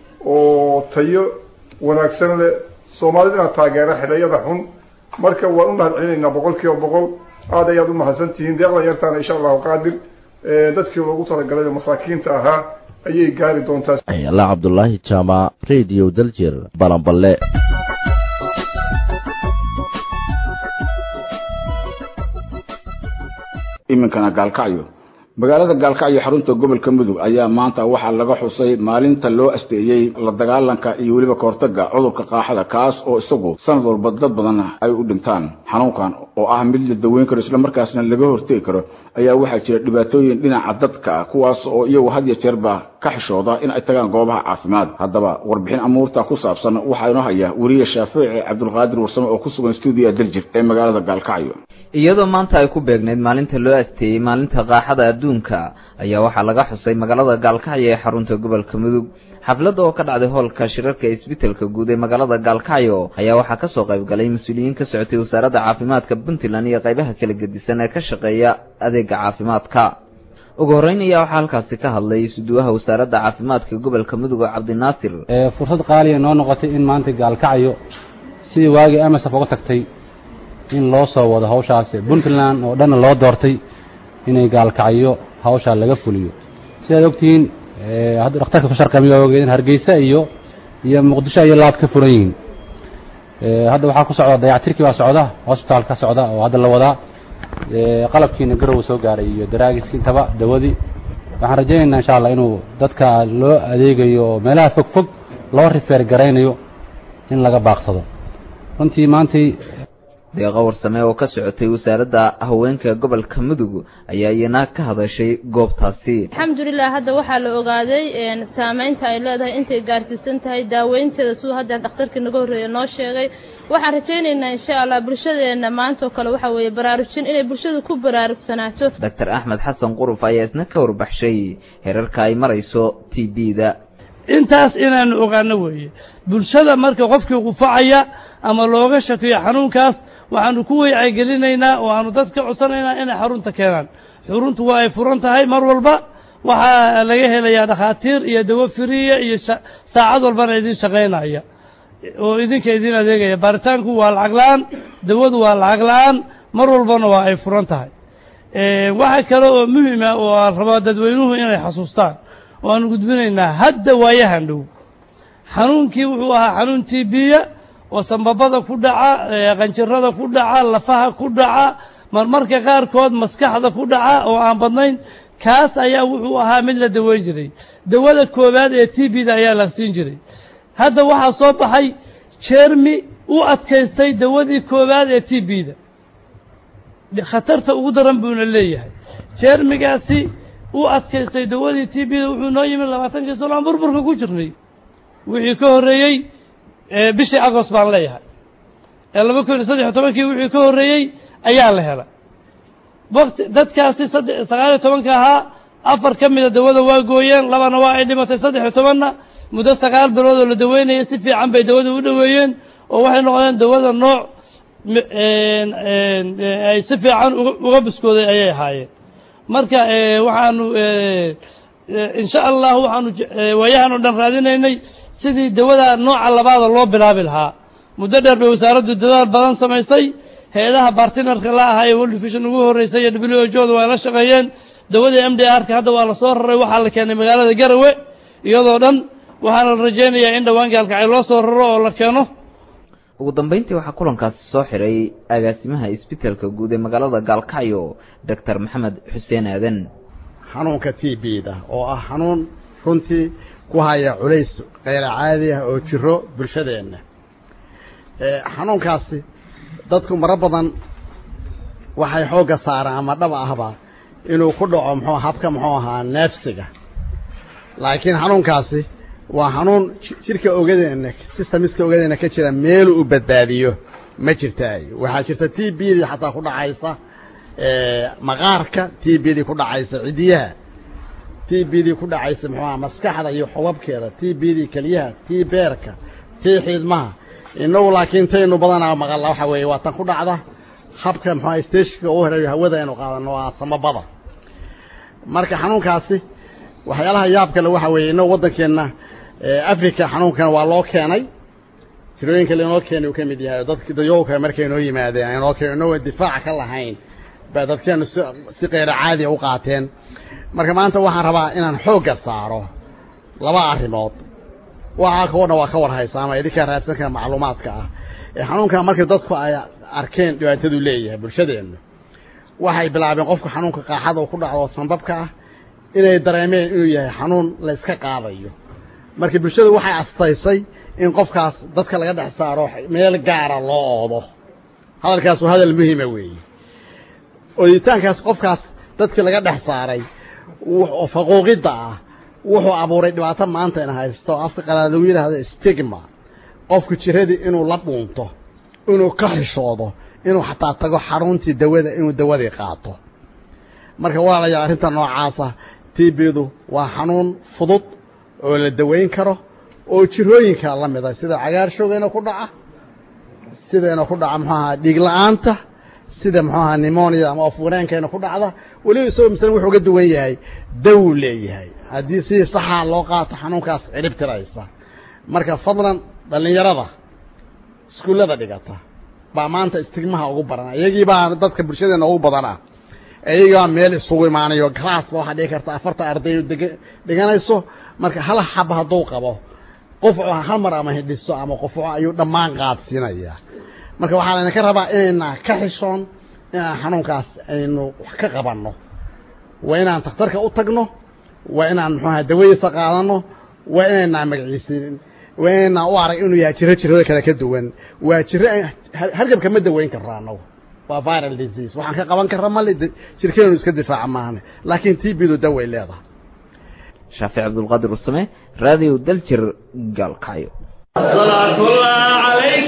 oo tayo wanaagsan leh soomaalidana taageera xidhayada xun marka waan u mahad celinaynaa boqol kiiba boqol aad ayaad u mahadsan tihiin deeqda yartaana insha allahu qaadir dadkii loogu talagalay oo masaakiinta ahaa ayay gaari doontaa ayala cabdulaahi jaamac radio daljir balanballe iminkana gaalkacyo magaalada gaalkacyo xarunta gobolka mudug ayaa maanta waxaa laga xusay maalinta loo asteeyey la dagaalanka iyo weliba kahortaga cudurka qaaxada kaas oo isagu sanad walba dad badan ay u dhintaan xanuunkan oo ah mid la daweyn karo islamarkaasna laga hortegi karo ayaa waxaa jira dhibaatooyin dhinaca dadka ah kuwaas oo iyagu had iyo jeerba ka xishooda in ay tagaan goobaha caafimaad haddaba warbixin amuurta ku saabsan waxaa inoo haya weriye shaafici cabdulqaadir warsame oo ku sugan stuudiya daljir ee magaalada gaalkacyo iyadoo maanta ay ku beegnayd maalinta loo asteeyey maalinta qaaxada adduunka ayaa waxaa laga xusay magaalada gaalkacyo ee xarunta gobolka mudug xafladda oo ka dhacday hoolka shirarka isbitelka guud ee magaalada gaalkacyo ayaa waxaa kasoo qayb galay mas-uuliyiin ka socotay wasaaradda caafimaadka puntland iyo qaybaha kala gedisan ee ka shaqeeya adeega caafimaadka ugu horreyn ayaa waxaa halkaasi ka hadlay suduwaha wasaaradda caafimaadka gobolka mudug oo cabdinaasir fursad qaaliya noo noqotay in maanta gaalkacyo sidii waagii amasaf uga tagtay in loo soo wado hawshaasi puntland oo dhanna loo doortay inay gaalkacyo hawshaa laga fuliyo sidaad ogtihiin hadda dhakhtarka ku sharqamiyo ogeedeen hargeysa iyo iyo muqdisho ayay laab ka furan yihiin hadda waxaa ku socda dayactirkii baa socda hosbitaal ka socda oo hadda la wadaa qalabkiina garow soo gaaray iyo daraagiski intaba dawadii waxaan rajaynaynaa insha allah inuu dadka loo adeegayo oo meelaha fog fog loo rifeer garaynayo in laga baaqsado runtii maantii deeqa warsame oo ka socotay wasaaradda haweenka gobolka mudug ayaa iyana ka hadashay goobtaasi alxamdulilah hadda waxaa la ogaaday saameynta ay leedahay intay gaarsiisan tahay daaweynteeda siduu haddeer dhakhtarkii naga horreeya noo sheegay waxaan rajaynaynaa insha allah bulshadeenna maantaoo kale waxaa weeye baraarujin inay bulshadu ku baraarugsanaato doctor axmed xasan quruf ayaa isna ka warbaxshay herarka ay marayso t b-da intaas inaanu ogaano weeye bulshada marka qofkii qufacaya ama looga shakiyo xanuunkaas waxaanu ku weycagelinaynaa oo aanu dadka codsanaynaa inay xarunta keenaan xuruntu waa ay furan tahay mar walba waxaa laga helayaa dhakhaatiir iyo dawo firiya iyo saacad walbana idin shaqaynaya oo idinka idin adeegaya baaritaanku waa lacag la-aan dawadu waa lacag la-aan mar walbana waa ay furan tahay waxaa kale oo muhima oo aan rabaa dadweynuhu inay xasuustaan oo aanu gudbinaynaa hadda waayahan dhow xanuunkii wuxuu ahaa xanuun tibiya oo sambabada ku dhaca qanjirada ku dhaca lafaha ku dhaca marmarka qaarkood maskaxda ku dhaca oo aan badnayn kaas ayaa wuxuu ahaa mid la daweyn jiray dawada koowaad ee t b da ayaa la siin jiray hadda waxaa soo baxay jermi u adkaystay dawadii koowaad ee t b da khatarta ugu daran buuna leeyahay jermigaasi u adkaystay dawadii t b da wuxuu noo yimid labaatankii sano aan burburka ku jirnay wixii ka horreeyey bishii agost baan leeyahay ee laba kun iyo saddex iyo tobankii wixii ka horreeyey ayaa la helay wakti dadkaasi saddex sagaal iyo tobanka ahaa afar ka mida dawada waa gooyeen labana waa ay dhimatay saddex iyo tobanna muddo sagaal bilood oo la daweynaya si fiican bay dawada u dhoweeyeen oo waxay noqdeen dawada nooc ay si fiican uga biskooday ayay ahaayeen marka waxaanu insha allah waxaanu waayahan oo dhan raadinaynay sidii dawada nooca labaada loo bilaabi lahaa muddo dheer bay wasaaraddu dadaal badan samaysay hay-adaha bartinarka la ahaa ee world vision ugu horreysay iyo w o jooda waa la shaqeeyeen dawadii m d r ka hadda waa la soo raray waxaa la keenay magaalada garawe iyadoo dhan waxaana la rajaynayaa in dhowaan gaalkacay loo soo raro oo la keeno ugu dambeyntii waxaa kulankaasi soo xiray agaasimaha isbitaalka guud ee magaalada gaalkacyo doctor maxamed xuseen aadan xanuunka t b da oo ah xanuun runtii ku haya culays keyra caadi ah oo jiro bulshadeenna xanuunkaasi dadku maro badan waxay xoogga saaraan ama dhab ahba inuu ku dhaco muxuu habka muxuu ahaa neefsiga laakiin xanuunkaasi waa xanuun jirka ogadeenna systemiska ogadeenna ka jira meeluu u badbaadiyo ma jirtaay waxaa jirta t b dii xataa ku dhacaysa maqaarka t b dii ku dhacaysa cidiyaha t b dii ku dhacaysa muxuu aha maskaxda iyo xubabkeeda t b dii keliyaha t beerka t xiidmaha inagu laakiin taynu badanaa maqalla waxa weeye waa tan ku dhacda habka muxuaha stashka u herayo hawada aynu qaadano waa samabada marka xanuunkaasi waxyaalaha yaab kale waxa weeye inagu waddankeenna africa xanuunkan waa loo keenay tirooyin kale inoo keenay uu ka mid yahay dadk dayowka markay inoo yimaadeen inoo keen inagoo difaaca ka lahayn baa dadkeenu si si keyra caadiya u qaateen marka maanta waxaan rabaa inaan xoogga saaro laba arrimood waxaa kao dhan waa ka warhaysa ama idinkaa raadsanka macluumaadka ah ee xanuunkan markii dadku ay arkeen dhibaatadu leeyahay bulshadeennu waxay bilaabeen qofku xanuunka qaaxada uu ku dhacdo sanbabka ah inay dareemeen inuu yahay xanuun la iska qaadayo marka bulshada waxay astaysay in qofkaas dadka laga dhex saaro meel gaara loo oodo hadalkaas waa hadal muhiima weeye ooditaankaas qofkaas dadkii laga dhex saaray oo faquuqidda ah wuxuu abuuray dhibaato maanta in haysto afka qalaad lagu yidhaahdo stigma qofku jiradii inuu la dhuunto inuu ka xishoodo inuu xataa tago xaruntii dawada inuu dawadii qaato marka walaalayaal arrinta noocaasa tibidu waa xanuun fudud oo la daweyn karo oo jirooyinka la mida sida cagaarshowgeena ku dhaca sideena ku dhaca muxuu ahaa dhiig la-aanta sida muxuu ahaa nimonia ama ofwaneenkeena ku dhacda weliba isagoo masalan wuxuu ga duwan yahay dawuu leeyahay haddii sidii saxaa loo qaato xanuunkaas cirib tiraysa marka fadlan dhallinyarada iskuullada dhigata baa maanta istigmaha ugu badan iyagii baa dadka bulshadeena ugu badanah iyagaa meel isugu imaanayo glassba waxaa dhici karta afarta arday deg dhiganayso marka hal xaba hadduu qabo qofcu hal mar ama hidhiso ama qofcu ayuu dhammaan qaadsiinaya marka waxaa laydinka rabaa inayna ka xishoon inaan xanuunkaas aynu wax ka qabanno waa inaan takhtarka u tagno waa inaan muxuaha dawadiisa qaadano waa inaynaa magaciisinin waa inaynaa u arag inuu yahay jiro jirada kale ka duwan waa jiro hargabka ma daweyn karro annagu waa viral disease waxaan ka qaban karra male jirkeenu iska difaaca maahane laakiin tbidu daway leedahay shaafic cabdulqaadir usame raadiyo daljir gaalkacyo صلاة الله عليك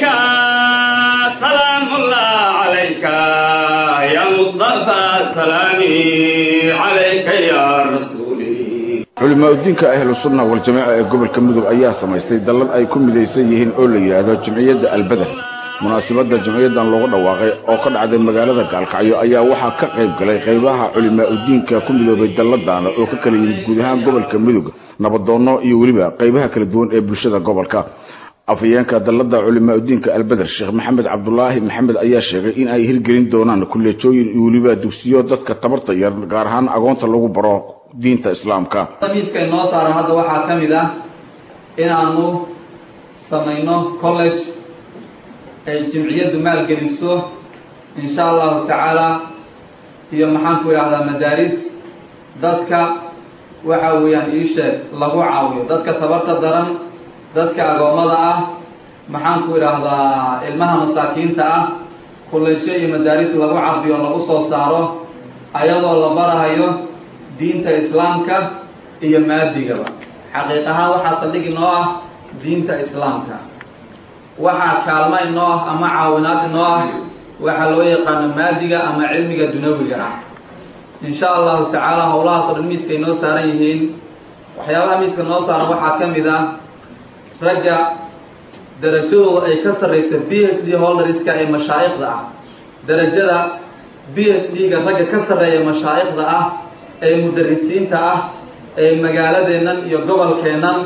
سلام الله عليك يا مصطفى سلامي عليك يا رسولي culimaa udiinka ahlu sunna waljamaaca ee gobolka mudug ayaa samaystay dallad ay ku midaysan yihiin oo la yidhaahdo jamciyadda albeder munaasabadda jamciyaddan loogu dhawaaqay oo ka dhacday magaalada gaalkacyo ayaa waxaa ka qayb galay qaybaha culimaa udiinka ku midoobay dalladaana oo ka kala yimid guud ahaan gobolka mudug nabadoonno iyo weliba qaybaha kala duwan ee bulshada gobolka afhayeenka dallada culimaa udiinka albeder sheekh maxamed cabdulaahi maxamed ayaa sheegay in ay hirgelin doonaan kuleejooyin iyo weliba dugsiyo dadka tabarta yar gaar ahaan agoonta lagu baro diinta islaamka miiska inoo saaran hadda waxaa ka mid ah inaanu samayno college ay jimciyaddu maalgeliso insha allahu tacaala iyo maxaan ku idhahdaa madaaris dadka waxa weeyaan ii sheeg lagu caawiyo dadka tabarta daran dadka agoommada ah maxaan ku idhaahdaa ilmaha masaakiinta ah kullaysyo iyo madaaris lagu cabiyo lagu soo saaro ayadoo la barahayo diinta islaamka iyo maadigaba xaqiiq ahaan waxaa saldhig inoo ah diinta islaamka waxaa kaalma inoo ah ama caawinaad inoo ah waxaa loo yaqaano maadiga ama cilmiga dunawiga ah insha allahu tacaala howlahaas oo dhan miiska inoo saaran yihiin waxyaabaha miiska noo saaran waxaa ka mid ah ragga darajadooda ay ka sarraysa b h d holderska ee mashaa'ikhda ah darajada b h d-ga ragga ka sarreeya mashaa'ikhda ah ee mudarisiinta ah ee magaaladeennan iyo gobolkeennan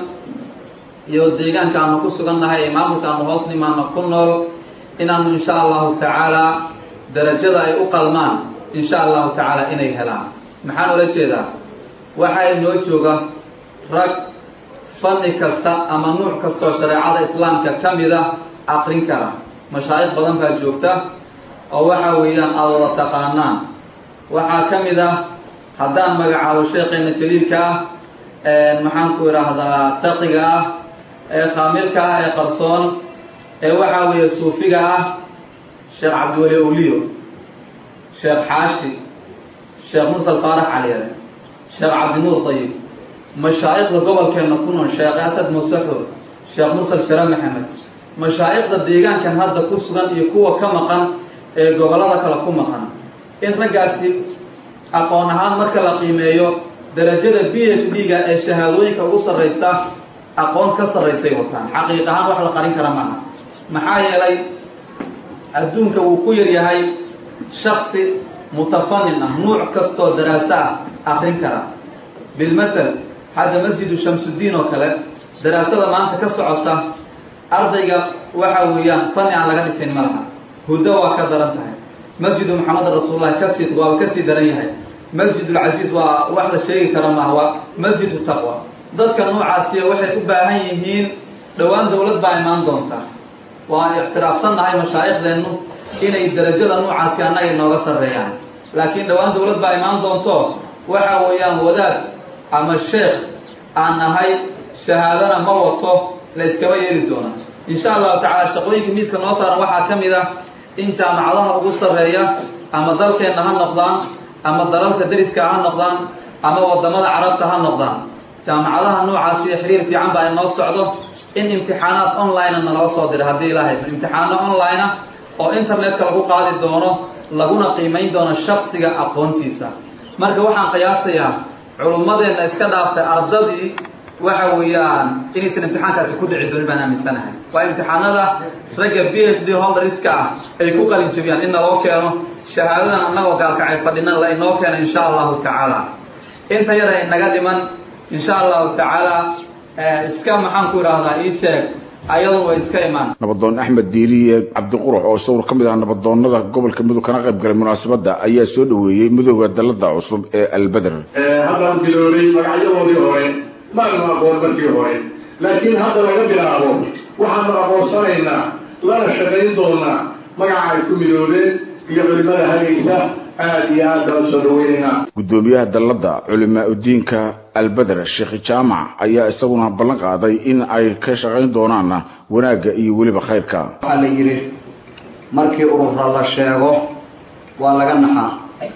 iyo deegaanka aanu ku sugan nahay ee maamulka aanu hoos nimaano ku nool inaanu insha allahu tacaala darajada ay u qalmaan insha allahu tacaala inay helaan maxaan ola jeedaa waxaa inoo jooga rag fanni kasta ama nuuc kastoo shareecada islaamka ka mid a aqrin kara mashaayikh badan baa joogta oo waxa weeyaan aada wada taqaanaan waxaa ka mid ah haddaan magacaabo sheekheena jaliilka ah maxaan ku idhaahdaa taqiga ah ee khaamirka ah ee qarsoon ee waxaa weeye suufiga ah sheekh cabdiweli awliyo sheekh xaashi sheekh mursal faarax caliyare sheekh cabdinuur dayib mashaa'ikhda gobolkeenna ku nool sheekh asad musaxur sheekh mursal share maxamed mashaa'ikhda deegaankan hadda ku sugan iyo kuwa ka maqan ee gobollada kale ku maqan in raggaasi aqoon ahaan marka la qiimeeyo darajada b h d-ga ee shahaadooyinka ugu sarraysa aqoon ka sarraysay wataan xaqiiq ahaan wax la qarin kara maaha maxaa yeelay adduunka wuu ku yar yahay shaksi mutafanin ah nuuc kastoo daraaso ah akrin kara bilmatal hadda masjidu shamsuddiin oo kale daraasada maanta ka socota ardayga waxa weeyaan fani aan laga dhisin ma laha huddo waa ka daran tahay masjidu maxamed rasuulullahi kasii waaba kasii daran yahay masjidulcasiis waa wax la sheegi kara maaha waa masjidu taqwa dadka noocaasiya waxay u baahan yihiin dhowaan dawlad baa imaan doonta waan ictiraafsannahay mashaaikhdeennu inay darajada noocaasi annaga inooga sarreeyaan laakiin dhowaan dawlad baa imaan doonto waxa weeyaan wadaad ama sheekh aan nahay shahaadana ma wato la iskaba yeeli doona insha allahu tacaala shaqooyinka miiska noo saaran waxaa ka mid ah in jaamacadaha ugu sarreeya ama dalkeenna ha noqdaan ama dalalka deriska ha noqdaan ama wadamada carabta ha noqdaan jaamacadaha noocaasi xiriir fiican baa inoo socdo in imtixaanaad online naloo soo dira haddii ilaahay imtixaano online ah oo internetka lagu qaadi doono laguna qiimayn doono shaksiga aqoontiisa marka waxaan qiyaasayaa culummadeenna iska dhaaftay ardadii waxa weeyaan inaysan imtixaankaasi ku dhici doonin baan aaminsanahay waa imtixaanada ragga b h d holderska ah ay ku qalin jebiyaan in naloo keeno shahaadadan annagoo gaalkacay fadhinan la inoo keeno insha allahu tacaala inta yar ay naga dhiman insha allahu tacaala iska maxaan ku idhaahdaa ii sheeg ayadu way iska imaan nabadoon axmed diiriye cabdiqurux oo isaguna ka mid ah nabadoonada gobolka mudug kana qayb galay munaasabadda ayaa soo dhoweeyey midooda dalada cusub ee albeder haddaan biloobay magacyadoodii hore maanu aqoon markii hore laakiin hadda laga bilaabo waxaanu aqoonsanaynaa lana shaqayn doonaa magaca ay ku midoobeen iyo culimada hagaysa aad iyo aad baan soo dhaweynaynaa gudoomiyaha dalladda culimaa udiinka albeder sheekh jaamac ayaa isaguna ballan qaaday in ay ka shaqayn doonaan wanaagga iyo weliba khayrka waxaa la yidhi markii urura la sheego waa laga naxaa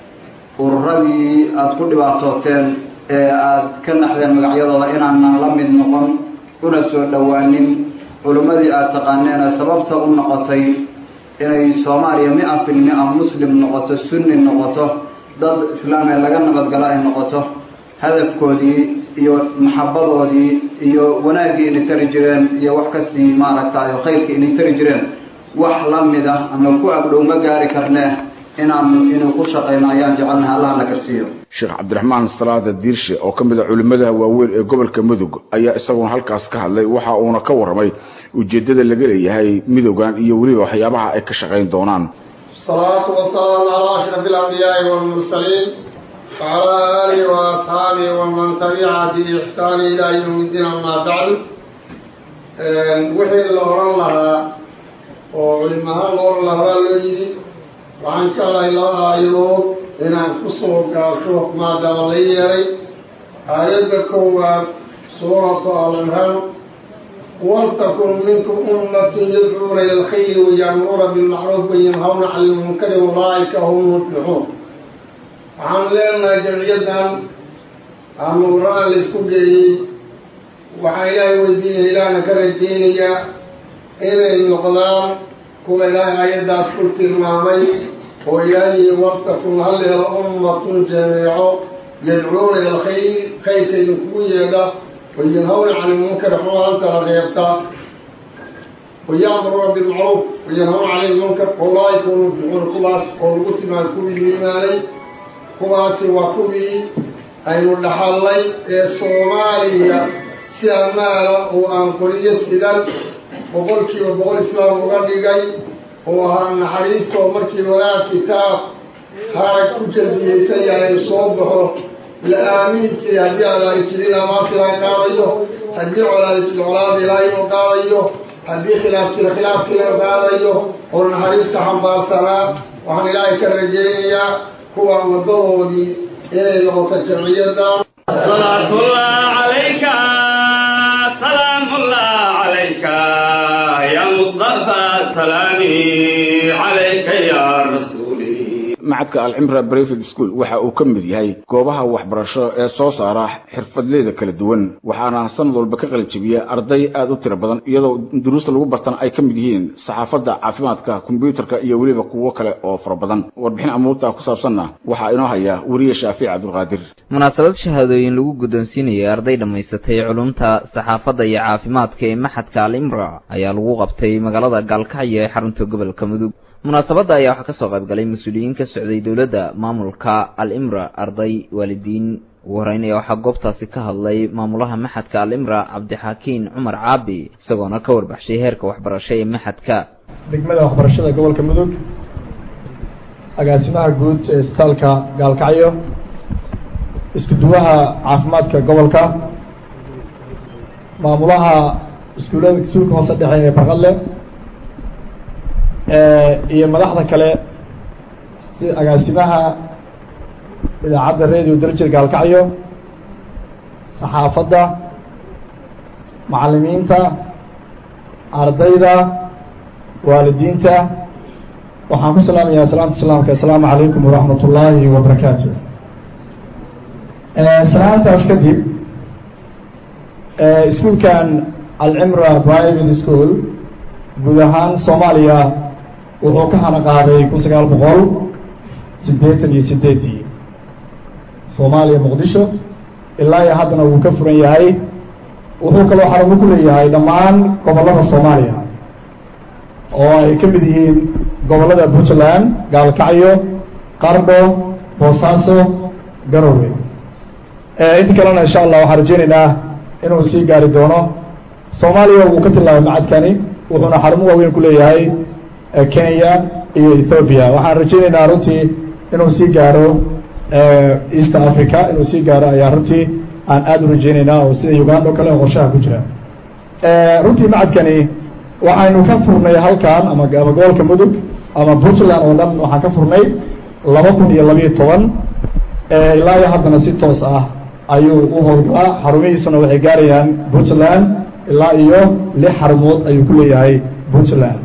ururadii aada ku dhibaatooteen ee aada ka naxdeen magacyadooda inaanan la mid noqon una soo dhowaanin culimmadii aada taqaaneen ee sababta u noqotay inay soomaaliya mi-a fil mi-a muslim noqoto sunni noqoto dad islaam ee laga nabadgalo ay noqoto hadafkoodii iyo maxabadoodii iyo wanaaggii inay tari jireen iyo wax kasii maaragtay khayrka inay tari jireen wax la mid ah ama ku agdhow ma gaari karnee inaanu inuu ku shaqayno ayaan jecelnahay allah na garsiiyo sheekh cabdiraxmaan salaada diirshe oo ka mid a culimmada waaweyn ee gobolka mudug ayaa isaguna halkaas ka hadlay waxa uuna ka warramay ujeeddada laga leeyahay midoogan iyo weliba waxyaabaha ay ka shaqayn doonaan الصلاة والسلام على أشرف الأنبياء والمرسلين وعلى آله وأصحابه ومن تبع بإحسان إلى يوم الدين أما بعد وحي اللوران لها وعلمها اللوران لها لولي وعن كلا إلى أيوب inaan ku soo gaasho maadaama la yeelay aayadda koowaad suuratu al-imraan waltakun minkum ummatun yadcuuna ila alkhayri waya'muruuna bilmacruuf wayanhawna cani ilmunkari ulaa'ika hum muflixuun waxaan leenahay jamciyaddan amuuraan la isku geeyey waxaa ilaahay weydiinaya ilaahna ka rajeynayaa inay noqdaan kuwa ilaahay aayaddaas ku tilmaamay oo ilaahay waltakun hal helo ummatun jameeco yadcuuna ila alkhayr khayrka idinkugu yeedha wayanhawna cani ilmunkari xumaanta la reebta waya'muruuna bilmacruuf wayanhawna cani ilmunkar ulaa'ika hum muflixuun kuwaas oo lagu tilmaamay kuwii iimaanay kuwaasi waa kuwii aynu dhaxallay ee soomaaliya si ammaana oo aan qoriyo sidan boqolkiiba boqol islaam uga dhigay oo ahaa naxariistoo markii wadaad kitaab harag ku jaldiyeysan yahay soo baxo la aamini jiray haddii alaali jirin amaanta ilaahay qaadayo haddii colaadi jir colaada ilaahay oo qaadayo haddii khilaaf jira khilaafkii la qaadayo oo naxariista xambaarsanaa waxaan ilaahay ka rajeynayaa kuwa wadadoodii inay noqoto jamciyaddan صلاة الله عليك سلام الله عليك يا مصطفى سلامي عليك يا رسولي macadka alcimra breved school waxa uu ka mid yahay goobaha waxbarasho ee soo saara xirfadleyda kala duwan waxaana sanad walba ka qalin jebiya arday aad u tiro badan iyadoo duruusta lagu bartana ay ka mid yihiin saxaafadda caafimaadka kombyuutarka iyo weliba kuwo kale oo fara badan warbixin amuurta ku saabsanna waxaa inoo haya weriye shaafic cabdulqaadir munaasabad shahaadooyin lagu guddoonsiinayay arday dhammaysatay culumta saxaafadda iyo caafimaadka ee maxadka al-imra ayaa lagu qabtay magaalada gaalkacyo ee xarunta gobolka mudug munaasabadda ayaa waxaa kasoo qayb galay mas-uuliyiin ka socday dowladda maamulka al-imra arday waalidiin ugu horeyn ayaa waxaa goobtaasi ka hadlay maamulaha maxadka al-imra cabdixaakiin cumar caabi isagoona ka warbaxshay heerka waxbarasho ee maxadka degmada waxbarashada gobolka mudug agaasimaha guud ee isbitaalka gaalkacyo isku duwaha caafimaadka gobolka maamulaha iskuulada iskuulka hoose dhexe ee baqadle iyo madaxda kale si agaasimaha idaacadda radio darjir gaalkacyo saxaafadda macallimiinta ardayda waalidiinta waxaan ku salaamayaa salaamta islaamka assalaamu calaykum waraxmat ullaahi wabarakaatu salaantaas kadib iskuulkan alcimra private school guud ahaan soomaaliya wuxuu ka hana qaaday kun sagaal boqol siddeetan iyo sideedii soomaaliya muqdisho ilaa iyo haddana wuu ka furan yahay wuxuu kaloo xarumo ku leeyahay dhammaan gobollada soomaaliya oo ay ka mid yihiin gobollada puntland gaalkacyo qardho boosaaso garowe inta kalena insha allah waxaan rajeynaynaa inuu sii gaari doono soomaaliya wuu ka tilaabay macadkani wuxuuna xarumo waaweyn ku leeyahay kenya iyo ethoobia waxaan rajeynaynaa runtii inuu sii gaaro east africa inuu sii gaaro ayaa runtii aan aada u rajeynaynaa oo sida uganda o kale oo qorshaha ku jira runtii macadkani waxaynu ka furnay halkan ama ama gobolka mudug ama puntland oo dhan waxaan ka furnay laba kun iyo labiyo toban ilaa iyo haddana si toos ah ayuu u howlgalaa xarumihiisuna waxay gaarayaan puntland ilaa iyo lix xarumood ayuu ku leeyahay puntland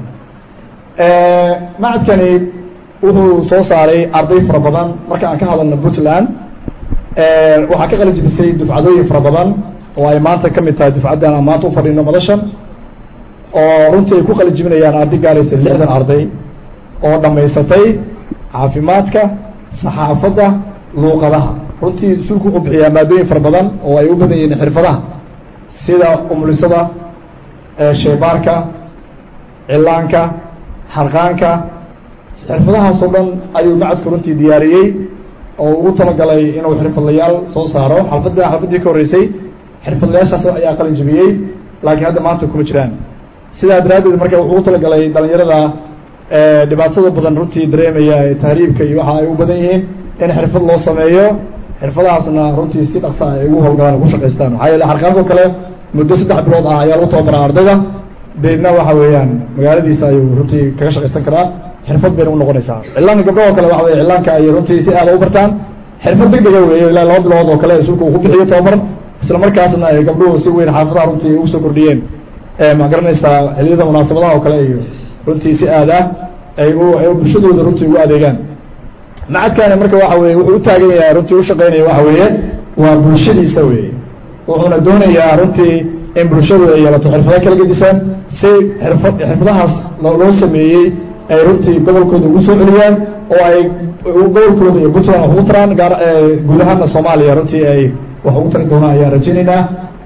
macadkani wuxuu soo saaray arday fara badan marka aan ka hadalno puntland waxaa ka qalin jibisay dufcadooyin fara badan oo ay maanta ka mid tahay dufcaddan aan maanta u fadhino madashan oo runtii ay ku qalin jibinayaan arday gaaraysa lixdan arday oo dhammaysatay caafimaadka saxaafadda luuqadaha runtii iskuulku wuxuu bixiyaa maadooyin fara badan oo ay u badan yihiin xirfadaha sida umulisada sheebaarka cilaanka xarqaanka xirfadahaas oo dhan ayuu macadku runtii diyaariyey oo ugu talagalay inuu xirfadlayaal soo saaro xalfadda xalfaddii ka horreysay xirfadlayaashaas ayaa qalin jibiyey laakiin hadda maanta kuma jiraan sidaa daraaddeed marka wuxuu u talagalay dhalinyarada dhibaatada badan runtii dareemaya ee tahriibka iyo waxa ay u badan yihiin in xirfad loo sameeyo xirfadahaasna runtii si dhaqsa ay ugu howlgalaan ugu shaqaystaan maxaa yeele xarqaanko kale muddo saddex bilood ah ayaa lagu tababaraa ardayda deedna waxa weeyaan magaaladiisa ayuu runtii kaga shaqaysan karaa xirfad bayna u noqonaysaa cilaanka gabdhahoo kale waxa weye cilaanka ay runtii si aada u bartaan xirfad deg dega weeye ilaa laba bilood oo kale sulka uu ku bixiyo tababar isla markaasna ay gabdhuhu si weyn xaafadaha runtii ugu soo kordhiyeen ma garanaysaa xiliyada munaasabadaha oo kale iyo runtii si aad ah ay u ay bulshadooda runtii ugu adeegaan macadkaani marka waxa weye wuxuu u taagan yahay runtii u shaqeynaya waxa weeye waa bulshadiisa weeye wuxuuna doonayaa runtii in bulshadu ay yeelato xirfado kala gedisan si xirfad xirfadahaas loo sameeyey ay runtii gobolkooda ugu soo celiyaan oo ay gobolkooda iyo puntland wax ugu taraan gaar guud ahaana soomaaliya runtii ay wax ugu tari doonaan ayaan rajaynaynaa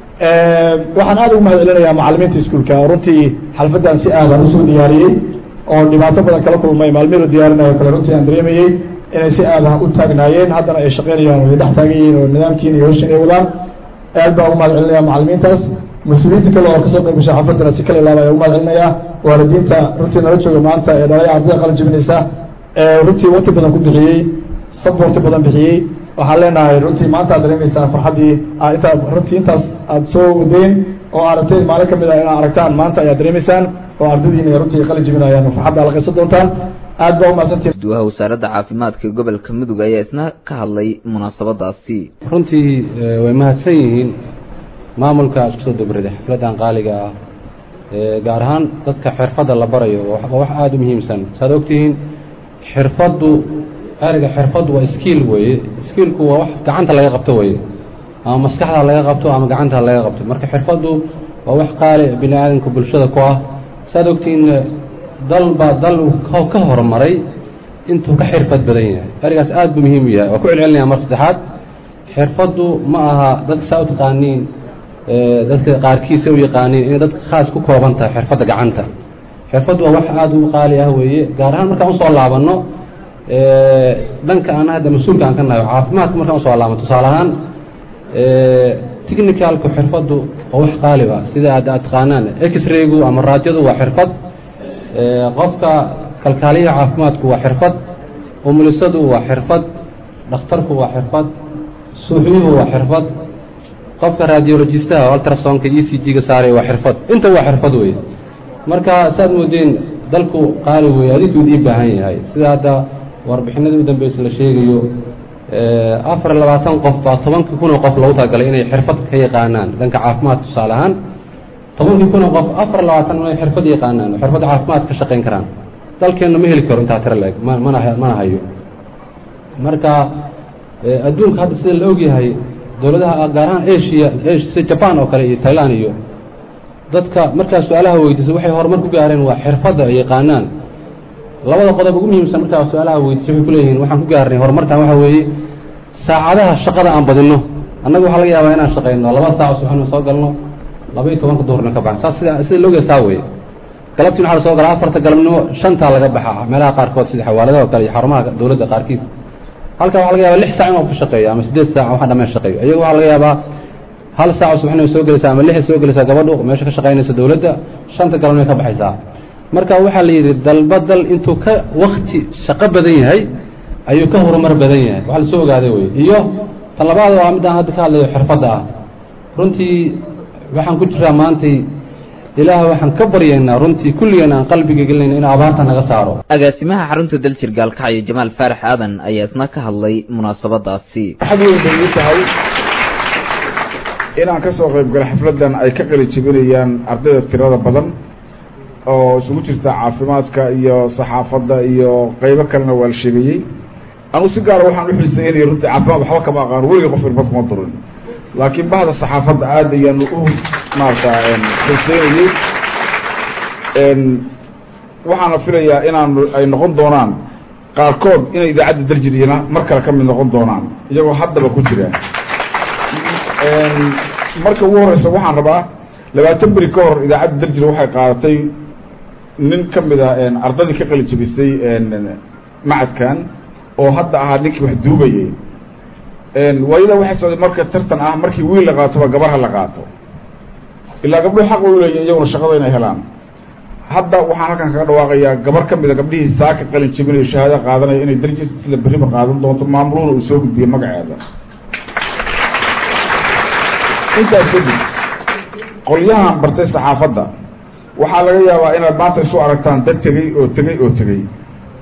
waxaan aada ugu mahad celinayaa macalimiinta iskuolka oo runtii xalfaddan si aadan usoo diyaariyey oo dhibaato badan kala kulmay maalmihii la diyaarinayo kale runtii aan dareemayey inay si aada u taagnaayeen haddana ay shaqeynayaan oo ay dhex taagan yihiin oo nidaamkiina iyo hawshan ay wadaan aad baan ugu mahad celinaya macalimiintaas mas-uuliyiinta kale oo kasoo qayb gashay xafaddana si kala ilaaba ugu mahad celinaya waalidiinta runtii nala jooga maanta ee dhalay ardada qalin jibinaysa ee runtii waqti badan ku bixiyey saborti badan bixiyey waxaan leenahay runtii maanta aad dareemaysaa farxaddii intaa runtii intaas aada soo wadeen oo aragtay maalin kamid ah inaad aragtaan maanta ayaad dareemaysaan oo ardadiina runtii qalin jibinayaan farxadda ala qaysan doontaan aad baa umahadsantii guddooyaha wasaaradda caafimaadka gobolka mudug ayaa isna ka hadlay munaasabadaasi runtii way mahadsan yihiin maamulka isku soo dabrida xafladdan qaaliga ah gaar ahaan dadka xirfadda la barayo waa wax aada u muhiimsan saad ogtihiin xirfaddu erga xirfaddu waa skiil weeye skiilku waa wax gacanta laga qabto weeye ama maskaxda laga qabto ama gacanta laga qabto marka xirfaddu waa wax qaali bini aadamka bulshada ku ah saad ogtihiin dal baa dal ka horumaray intuu ka xirfad badan yahay ergaas aad buu muhiim u yahay waa ku celcelinaya mar saddexaad xirfaddu ma aha dadka saa u taqaaniin dadka qaarkiisa u yaqaaniin inay dadka khaas ku kooban tahay xirfadda gacanta xirfaddu waa wax aada u qaali ah weeye gaar ahaan markaan usoo laabanno dhanka aan hadda mas-uulka aan ka nahay caafimaadka markaan usoo laabanno tusaale ahaan technicalku xirfaddu waa wax qaali ah sida aad aad taqaanaan x-raygu ama raajadu waa xirfad qofka kalkaaliyaha caafimaadku waa xirfad umulisadu waa xirfad dhakhtarku waa xirfad suuxyuhu waa xirfad qofka radiologistaha ultrasonka e c g-ga saaray waa xirfad inta waa xirfad weeye marka saad moodeen dalku qaali weeye adinkuud ii baahan yahay sida hadda warbixinadii u dambeysa la sheegayo afar iyo labaatan qof baa tobankii kun oo qof loogu talagalay inay xirfad ka yaqaanaan dhanka caafimaadka tusaale ahaan tobankii kun oo qof afar iyo labaatan inay xirfad yaqaanaan oo xirfadda caafimaad ka shaqayn karaan dalkeenna ma heli karo intaa tiro leeg ma mana mana hayo marka adduunka hadda sida la ogyahay dowladaha gaar ahaan asia sida jaban oo kale iyo tailand iyo dadka markaa su-aalaha weydiisay waxay horumar ku gaareen waa xirfadda ay yaqaanaan labada qodob ugu muhiimsan markaa su-aalaha weydiisay waxay ku leeyihiin waxaan ku gaarnay horumarkan waxa weeye saacadaha shaqada aan badinno annaga waxaa laga yaabaa inaan shaqayno laba saac subaxna soo galno laba iyo tobanka duhurna ka baxno saas sida sida looga saa weeye galabtiin waxaa la soo galaa afarta galabnimo shantaa laga baxaa meelaha qaarkood sida xawaaladaha oo kale iyo xarumaha dowladda qaarkiis halkaa waxaa laga yaabaa lix saac inuu ku shaqeeyo ama siddeed saac waxa dhameen shaqeeyo iyaga waxaa laga yaabaa hal saac subaxnimo soo gelaysaa ama lixay soo gelaysaa gabadhu meesha ka shaqaynaysa dowladda shanta galabnimo ka baxaysaa marka waxaa la yidhi dalba dal intuu ka wakti shaqo badan yahay ayuu ka horumar badan yahay waxa la soo ogaaday wey iyo tan labaad waa midaan hadda ka hadlayo xirfadda ah runtii waxaan ku jiraa maantay ilaah waxaan ka baryaynaa runtii kulligeen aan qalbiga gelinayna inuu abaarta naga saaro agaasimaha xarunta daljir gaalkacyo jamaal faarax aadan ayaa isna ka hadlay munaasabadaasi xag weyn bay ii tahay inaan ka soo qayb galo xafladdan ay ka qali jebinayaan ardayda tirada badan oo isugu jirta caafimaadka iyo saxaafadda iyo qaybo kalena waa la sheegayey anu si gaara waxaan u xiiseynaya runtii caafimaad waxba kama aqaano weligii qof irbad kuma durin laakiin bahda saxaafadda aad ayaanu u maarata xiiseynayey waxaana filayaa inaan ay noqon doonaan qaarkood inay idaacadda daljiriyana mar kale ka mid noqon doonaan iyagoo haddaba ku jira marka ugu horeysa waxaan rabaa labaatan beri ka hor idaacadda daljir waxay qaadatay nin ka mid a ardadii ka qali jebisay macadkan oo hadda ahaa ninkii wax duubayay waayada waxay socday marka tartan ah markii wiil la qaatoba gabarha la qaato ilaa gabdhuhu xaq way uleeyihin iyaguna shaqada inay helaan hadda waxaan halkan kaga dhawaaqayaa gabar ka mida gabdhihii saaka qalin jebinayo shahaada qaadanaya inay darajada sida beriba qaadan doonto maamuluhuna uu soo gudbiyo magaceeda intaas kadib qolyahan bartay saxaafadda waxaa laga yaabaa inaad maanta isu aragtaan dad tegey oo tegey oo tegey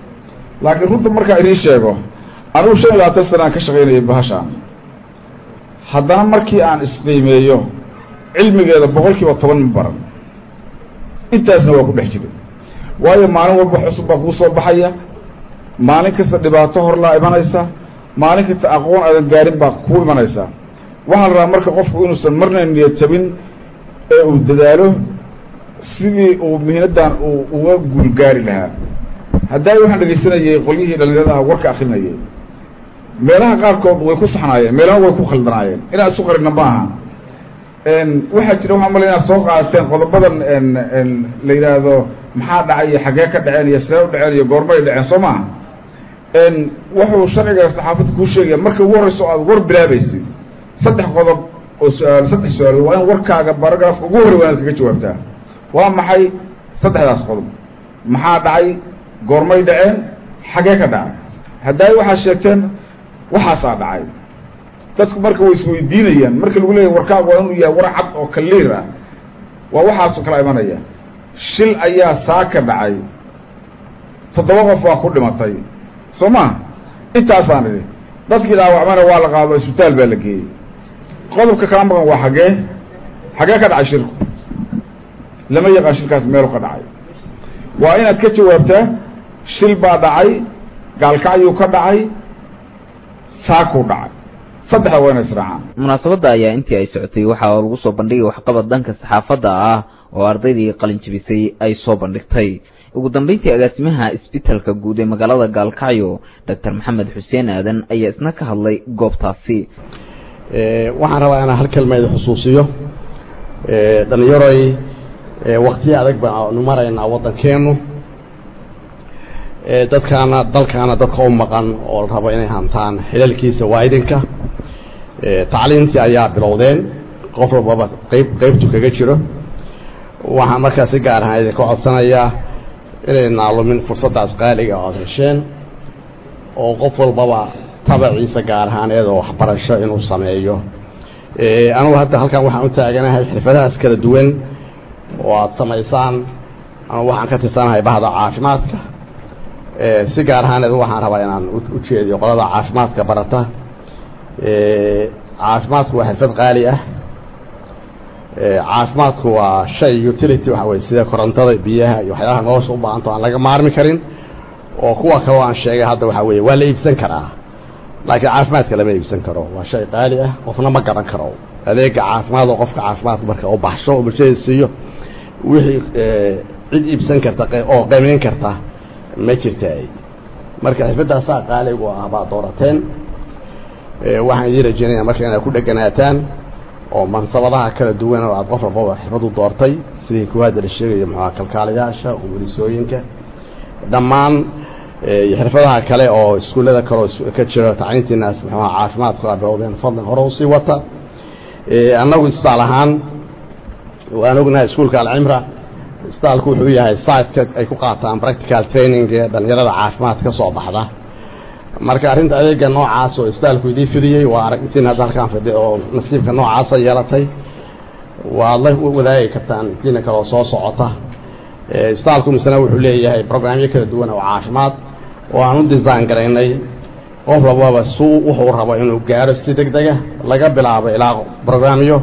laakiin runta markaa idiin sheego anigu shan iyo labaatan sana aan ka shaqaynayay bahashaan haddana markii aan isqiimeeyo cilmigeeda boqol kiiba toban ma baran intaasna waa ku dhex jiray waayo maalin walba cusub baa kuu soo baxaya maalin kasta dhibaato horlaa imanaysa maalin kasta aqoon aadan gaarin baa kuu imanaysa waxaa la rabaa marka qofku inuusan marna niyad jabin ee uu dadaalo sidii uu mihinaddan uu uga guulgaari lahaa haddaa waxaan dhegaysanayay qolyihii dhalinyarada ah warka akrinayay meelaha qaarkood way ku saxnaayeen meelaha way ku khaldanaayeen inaan isu qarina ma aha waxaa jira waxaa malay inaad soo qaadateen qodobadan la yidhaahdo maxaa dhacay iyo xaggee ka dhaceen iyo sidee u dhaceen iyo goormay dhaceen soo maaha wuxuu sharciga saxaafadda kuu sheegaya marka ugu horreyso aad war bilaabaysid saddex qodob oo su-aal saddex su-aalood waa in warkaaga baragrafka ugu horrey waa inaad kaga jawaabtaa waa maxay saddexdaas qodob maxaa dhacay goormay dhaceen xaggee ka dhacay haddaay waxaad sheegteen waxaasaa dhacay dadku marka way isweydiinayaan marka lagu leeyahy warkaagu waa inuu yahay war cad oo kaliir ah waa waxaasoo kala imanaya shil ayaa saa ka dhacay toddoba qof baa ku dhimatay soo ma intaasaan idhi dadkii dhaawacmana waa la qaado isbitaal baa la geeyey qodobka kala maqan waa xaggee xaggee ka dhacay shirku lama yaqaan shilkaas meelu ka dhacay waa inaad ka jawaabtaa shil baa dhacay gaalkacyuu ka dhacay saakuu dhacay saddexda waa inay israacaan munaasabadda ayaa intii ay socotay waxaa lagu soo bandhigay waxqabad dhanka saxaafadda ah oo ardaydii qalinjabisay ay soo bandhigtay ugu dambeyntii agaasimaha isbitalka guud ee magaalada gaalkacyo doctor maxamed xuseen aadan ayaa isna ka hadlay goobtaasi waxaan rabaa inaan hal kelmeed xusuusiyo dhalinyaroy waktiyo adag baanu maraynaa waddankeennu dadkaana dalkaana dadka u maqan oo la rabo inay hantaan xilalkiisa waa idinka tacliintii ayaa bilowdeen qof walbaba qayb qaybtu kaga jiro waxaan markaa si gaar ahaan idinka codsanayaa inay naalumin fursaddaas qaaliga oo aad hesheen oo qof walbaba tabaciisa gaar ahaaneed oo waxbarasho inuu sameeyo anugu hadda halkan waxaan u taaganahay xirfadahaas kala duwan oo aad samaysaan anugu waxaan ka tirsanahay bahda caafimaadka si gaar ahaaneed waxaan rabaa inaan u jeediyo qolada caafimaadka barata caafimaadku waa xirfad qaali ah caafimaadku waa shay utility waxa weye sida korontada biyaha iyo waxyaalaha nolosha u baahanto aan laga maarmi karin oo kuwa kaloo aan sheegay hadda waxaa weeye waa la iibsan karaa laakiin caafimaadka lama iibsan karo waa shay qaali ah qofna ma garan karo adeega caafimaad oo qofka caafimaadka marka u baxsho oo bulshada siiyo wixii cid iibsan karta oo qiimeyn karta ma jirta marka xirfadaasaa qaaligu ah baad doorateen waxaan idiin rajeynaya marka inaad ku dheganaataan oo mansabadaha kala duwan oo aad qof walbaba xirfad u doortay sidii kuwaada la sheegayo muxuaa kalkaalayaasha umulisooyinka dhammaan xirfadaha kale oo iskuullada kale oo ka jiro tacliintiinaas muxuaa caafimaadku aa bilowdeen fadlan hore usii wata annagu isbitaal ahaan waan ognahay iskuulka alcimra isbitaalku wuxuu yahay siteka ay ku qaataan practical training ee dhalinyarada caafimaad ka soo baxda marka arrinta adeega noocaas oo isbitaalku idii fidiyey waa aragtiin hadda halkaan fidhi oo nasiibka noocaasa yeelatay waad la wadaagi kartaan intiina kale oo soo socota isbitaalku misena wuxuu leeyahay programyo kala duwan oo caafimaad oo aan u design garaynay qof walbaba suu wuxuu rabo inuu gaaro si deg dega laga bilaabo ilaa programyo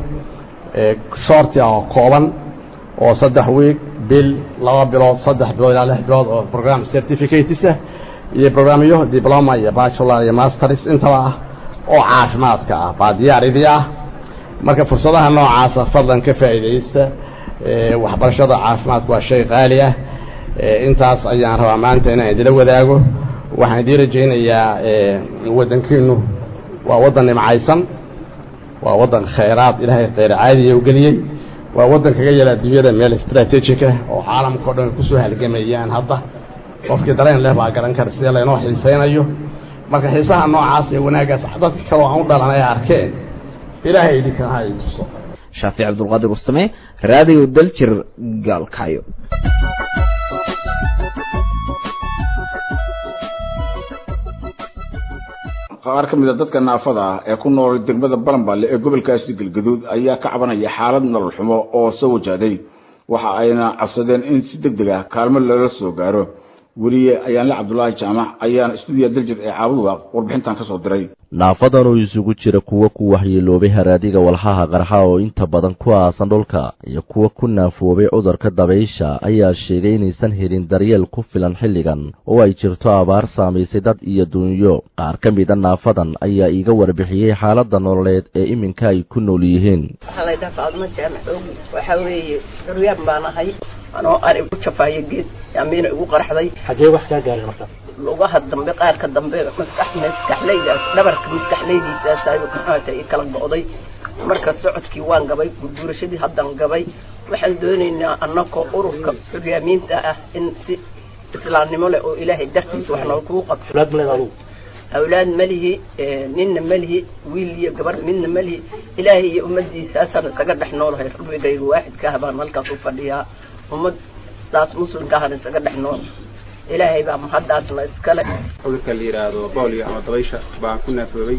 shorti ah oo kooban oo saddex week bil laba bilood saddex bilood ilaa lix bilood oo program certificates ah iyo programyo diploma iyo bachelor iyo masters intaba ah oo caafimaadka ah baa diyaaridii ah marka fursadaha noocaasa fadlan ka faa'iidaysta waxbarashada caafimaadku waa shay qaali ah intaas ayaan rabaa maanta inaan idila wadaago waxaan idiin rajaynayaa waddankiinu waa waddan nimcaysan waa waddan khayraad ilaahay khayr caadiya u geliyey waa waddan kaga yala adduunyada meel strategic ah oo caalamka o dhan kusoo halgamayaan hadda qofkii dareen leh baa garan kara sida laynoo xiisaynayo marka xiisaha noocaas ee wanaaggaas dadka kaloo aan u dhalan ay arkeen ilaahay idinkan ha i tuso shaafic cabdulqaadir warsame raadiyo daljir gaalkacyo qaar ka mid a dadka naafada ah ee ku nool degmada balanballe ee gobolkaasi galgaduud ayaa ka cabanaya xaalad nolol xumo oo soo wajahday waxa ayna cabsadeen in si deg deg ah kaalmo loola soo gaaro weliye ayaanle cabdulaahi jaamac ayaana stuudiya daljir ee caabuduwaaq warbixintan ka soo diray naafadan oo isugu jira kuwa ku waxyeeloobay haraadiga walxaha qarxa oo inta badan ku aasan dhulka iyo kuwa ku naafoobay cudurka dabaysha ayaa sheegay inaysan helin daryeel ku filan xilligan oo ay jirto abaar saamaysay dad iyo dunyo qaar ka mida naafadan ayaa iiga warbixiyey xaaladda nololeed ee iminka ay ku nool yihiin waxaa la ydhaha faadmo jaamac oogi waxaa weeye curyaan baan ahay anoo ari ku jafaayo geed yaamiina igu qaraxday xagee wax kaa gaaray marka lugaha dambe qaarka dambe maskax maskaxleydaas dhabarka maskaxleydiisaas ayuu maxaata i kala go'day marka socodkii waan gabay gurguurashadii haddaan gabay waxaan doonaynaa annakoo ururka curyaamiinta ah in si islaamnimo leh oo ilaahay dartiisa wax nool kugu qabto awlaad maleed adugu awlaad malihi ninna malihi wiil iyo gabar midna malihi ilaahay iyo ummadiisaasaan isaga dhex noolahay rabbigayga waaxidka ah baan halkaas u fadhiyaa ummadaas muslimka ahaan isaga dhex nool ilaahay baa mahaddaasna iskale cudurka la yidhaahdo boolio ama dabaysha baan ku naafoobay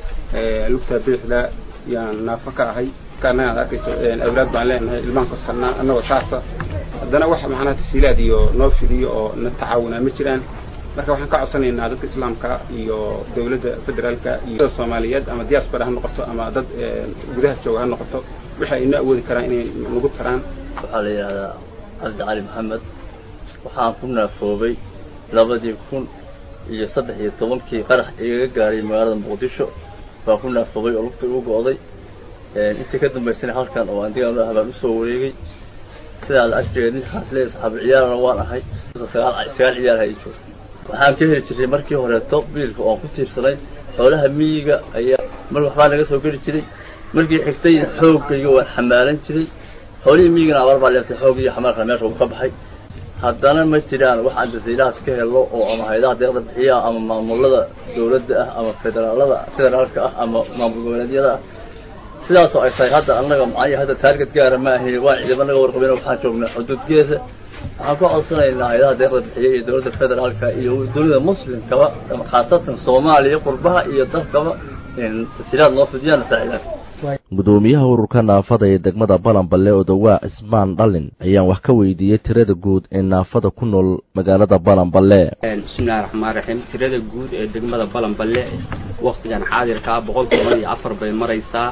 lugta bidixda yaan naafo ka ahay annaga ad arkayso awlaad baan leenahay ilmaan korsanaa annagoo saasa haddana wax macnaha tasiilaad iyo noo fidiyo oo na tacaawunaa ma jiraan marka waxaan ka codsanaynaa dadka islaamka iyo dawladda federaalka iyo dada soomaaliyeed ama diaspora ha noqoto ama dad gudaha jooga ha noqoto wixii ay noo awoodi karaan inay nagu taraan waxaa la yidhahdaa cabdi cali maxamed waxaan ku naafoobay labadii kun iyo saddex iyo tobankii qarax igaga gaaray magaalada muqdisho baan ku naafoobay oo lugta igu go'day intii ka dambaysana halkan oo andigaan ah baan usoo wareegay sidaa la ashrigeed ninkaas leeya saxaabu ciyaarana waan ahay sagaal sagaal ciyaar ha joog waxaan ka heli jiray markii horeeto biilka oon ku tiirsanay xoolaha miyiga ayaa mar waxbaa naga soo geli jiray markii xigtay xoogayga waan xamaalan jiray xoolihii miyigana abaar baa leeftay xoog iyo xamaalka meesha uu ka baxay haddana ma jiraan wax aan jasiilahaas ka helo oo ama hayadaha deeqda bixiya ama maamulada dawladda ah ama federaalada federaalka ah ama maamul goboleedyada ah sidaasoo ay tahay hadda annaga macaya hadda taarget gaara ma ahin waan ciidamo naga warqabeen waxaan joognaa xuduudgeesa waxaan ku codsanaynaa hayadaha deeqda bixiya iyo dawladda federaalka iyo dawladda muslimkaba khaasatan soomaaliya qurbaha iyo dalkaba tasiilaad noo fidiyaan saacidaan gudoomiyaha ururka naafada ee degmada balanballe odowaa cismaan dhallin ayaan wax ka weydiiyey tirada guud ee naafada ku nool magaalada balanballe bismillahi raxmaan raxiim tirada guud ee degmada balanballe waktigan xaadirkaa boqol toban iyo afar bay maraysaa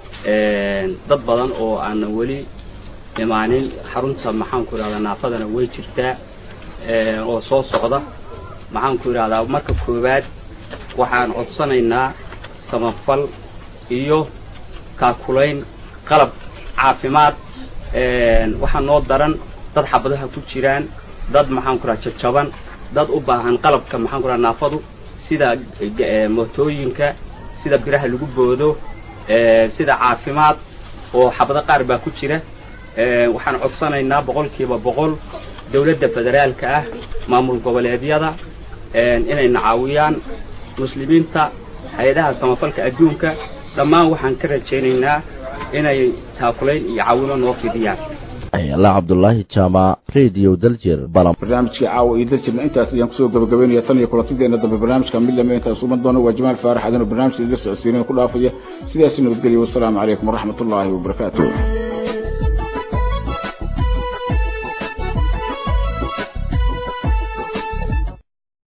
dad badan oo aanan weli imaanin xarunta maxaanku idhahdaa naafadana way jirtaa oo soo socda maxaanku idhahdaa marka koowaad waxaan codsanaynaa samafal iyo kaakulayn qalab caafimaad waxaa noo daran dad xabadaha ku jiraan dad maxaan ku raha jajaban dad u baahan qalabka maxaan ku raha naafadu sida mootooyinka sida biraha lagu boodo sida caafimaad oo xabado qaar baa ku jira waxaan codsanaynaa boqolkiiba boqol dawladda federaalka ah maamul goboleedyada inayna caawiyaan muslimiinta hay-adaha samafalka adduunka dhammaan waxaan ka rajaynaynaa inay taakulayn iyo caawino noo fidiyaan ayala cabdulaahi jaamac radio daljir balan barnaamijkii caawa iyo daljirna intaas ayaan kusoo gabagabeynaya tan iyo kulantideena dambe barnaamijka mid lame intaas uman doono waa jamaal faarax adinoo barnaamijka idila socodsiinaya ku dhaafaya sidaasi nabadgelya wasalaamu calaykum waraxmat ullaahi wabarakaatu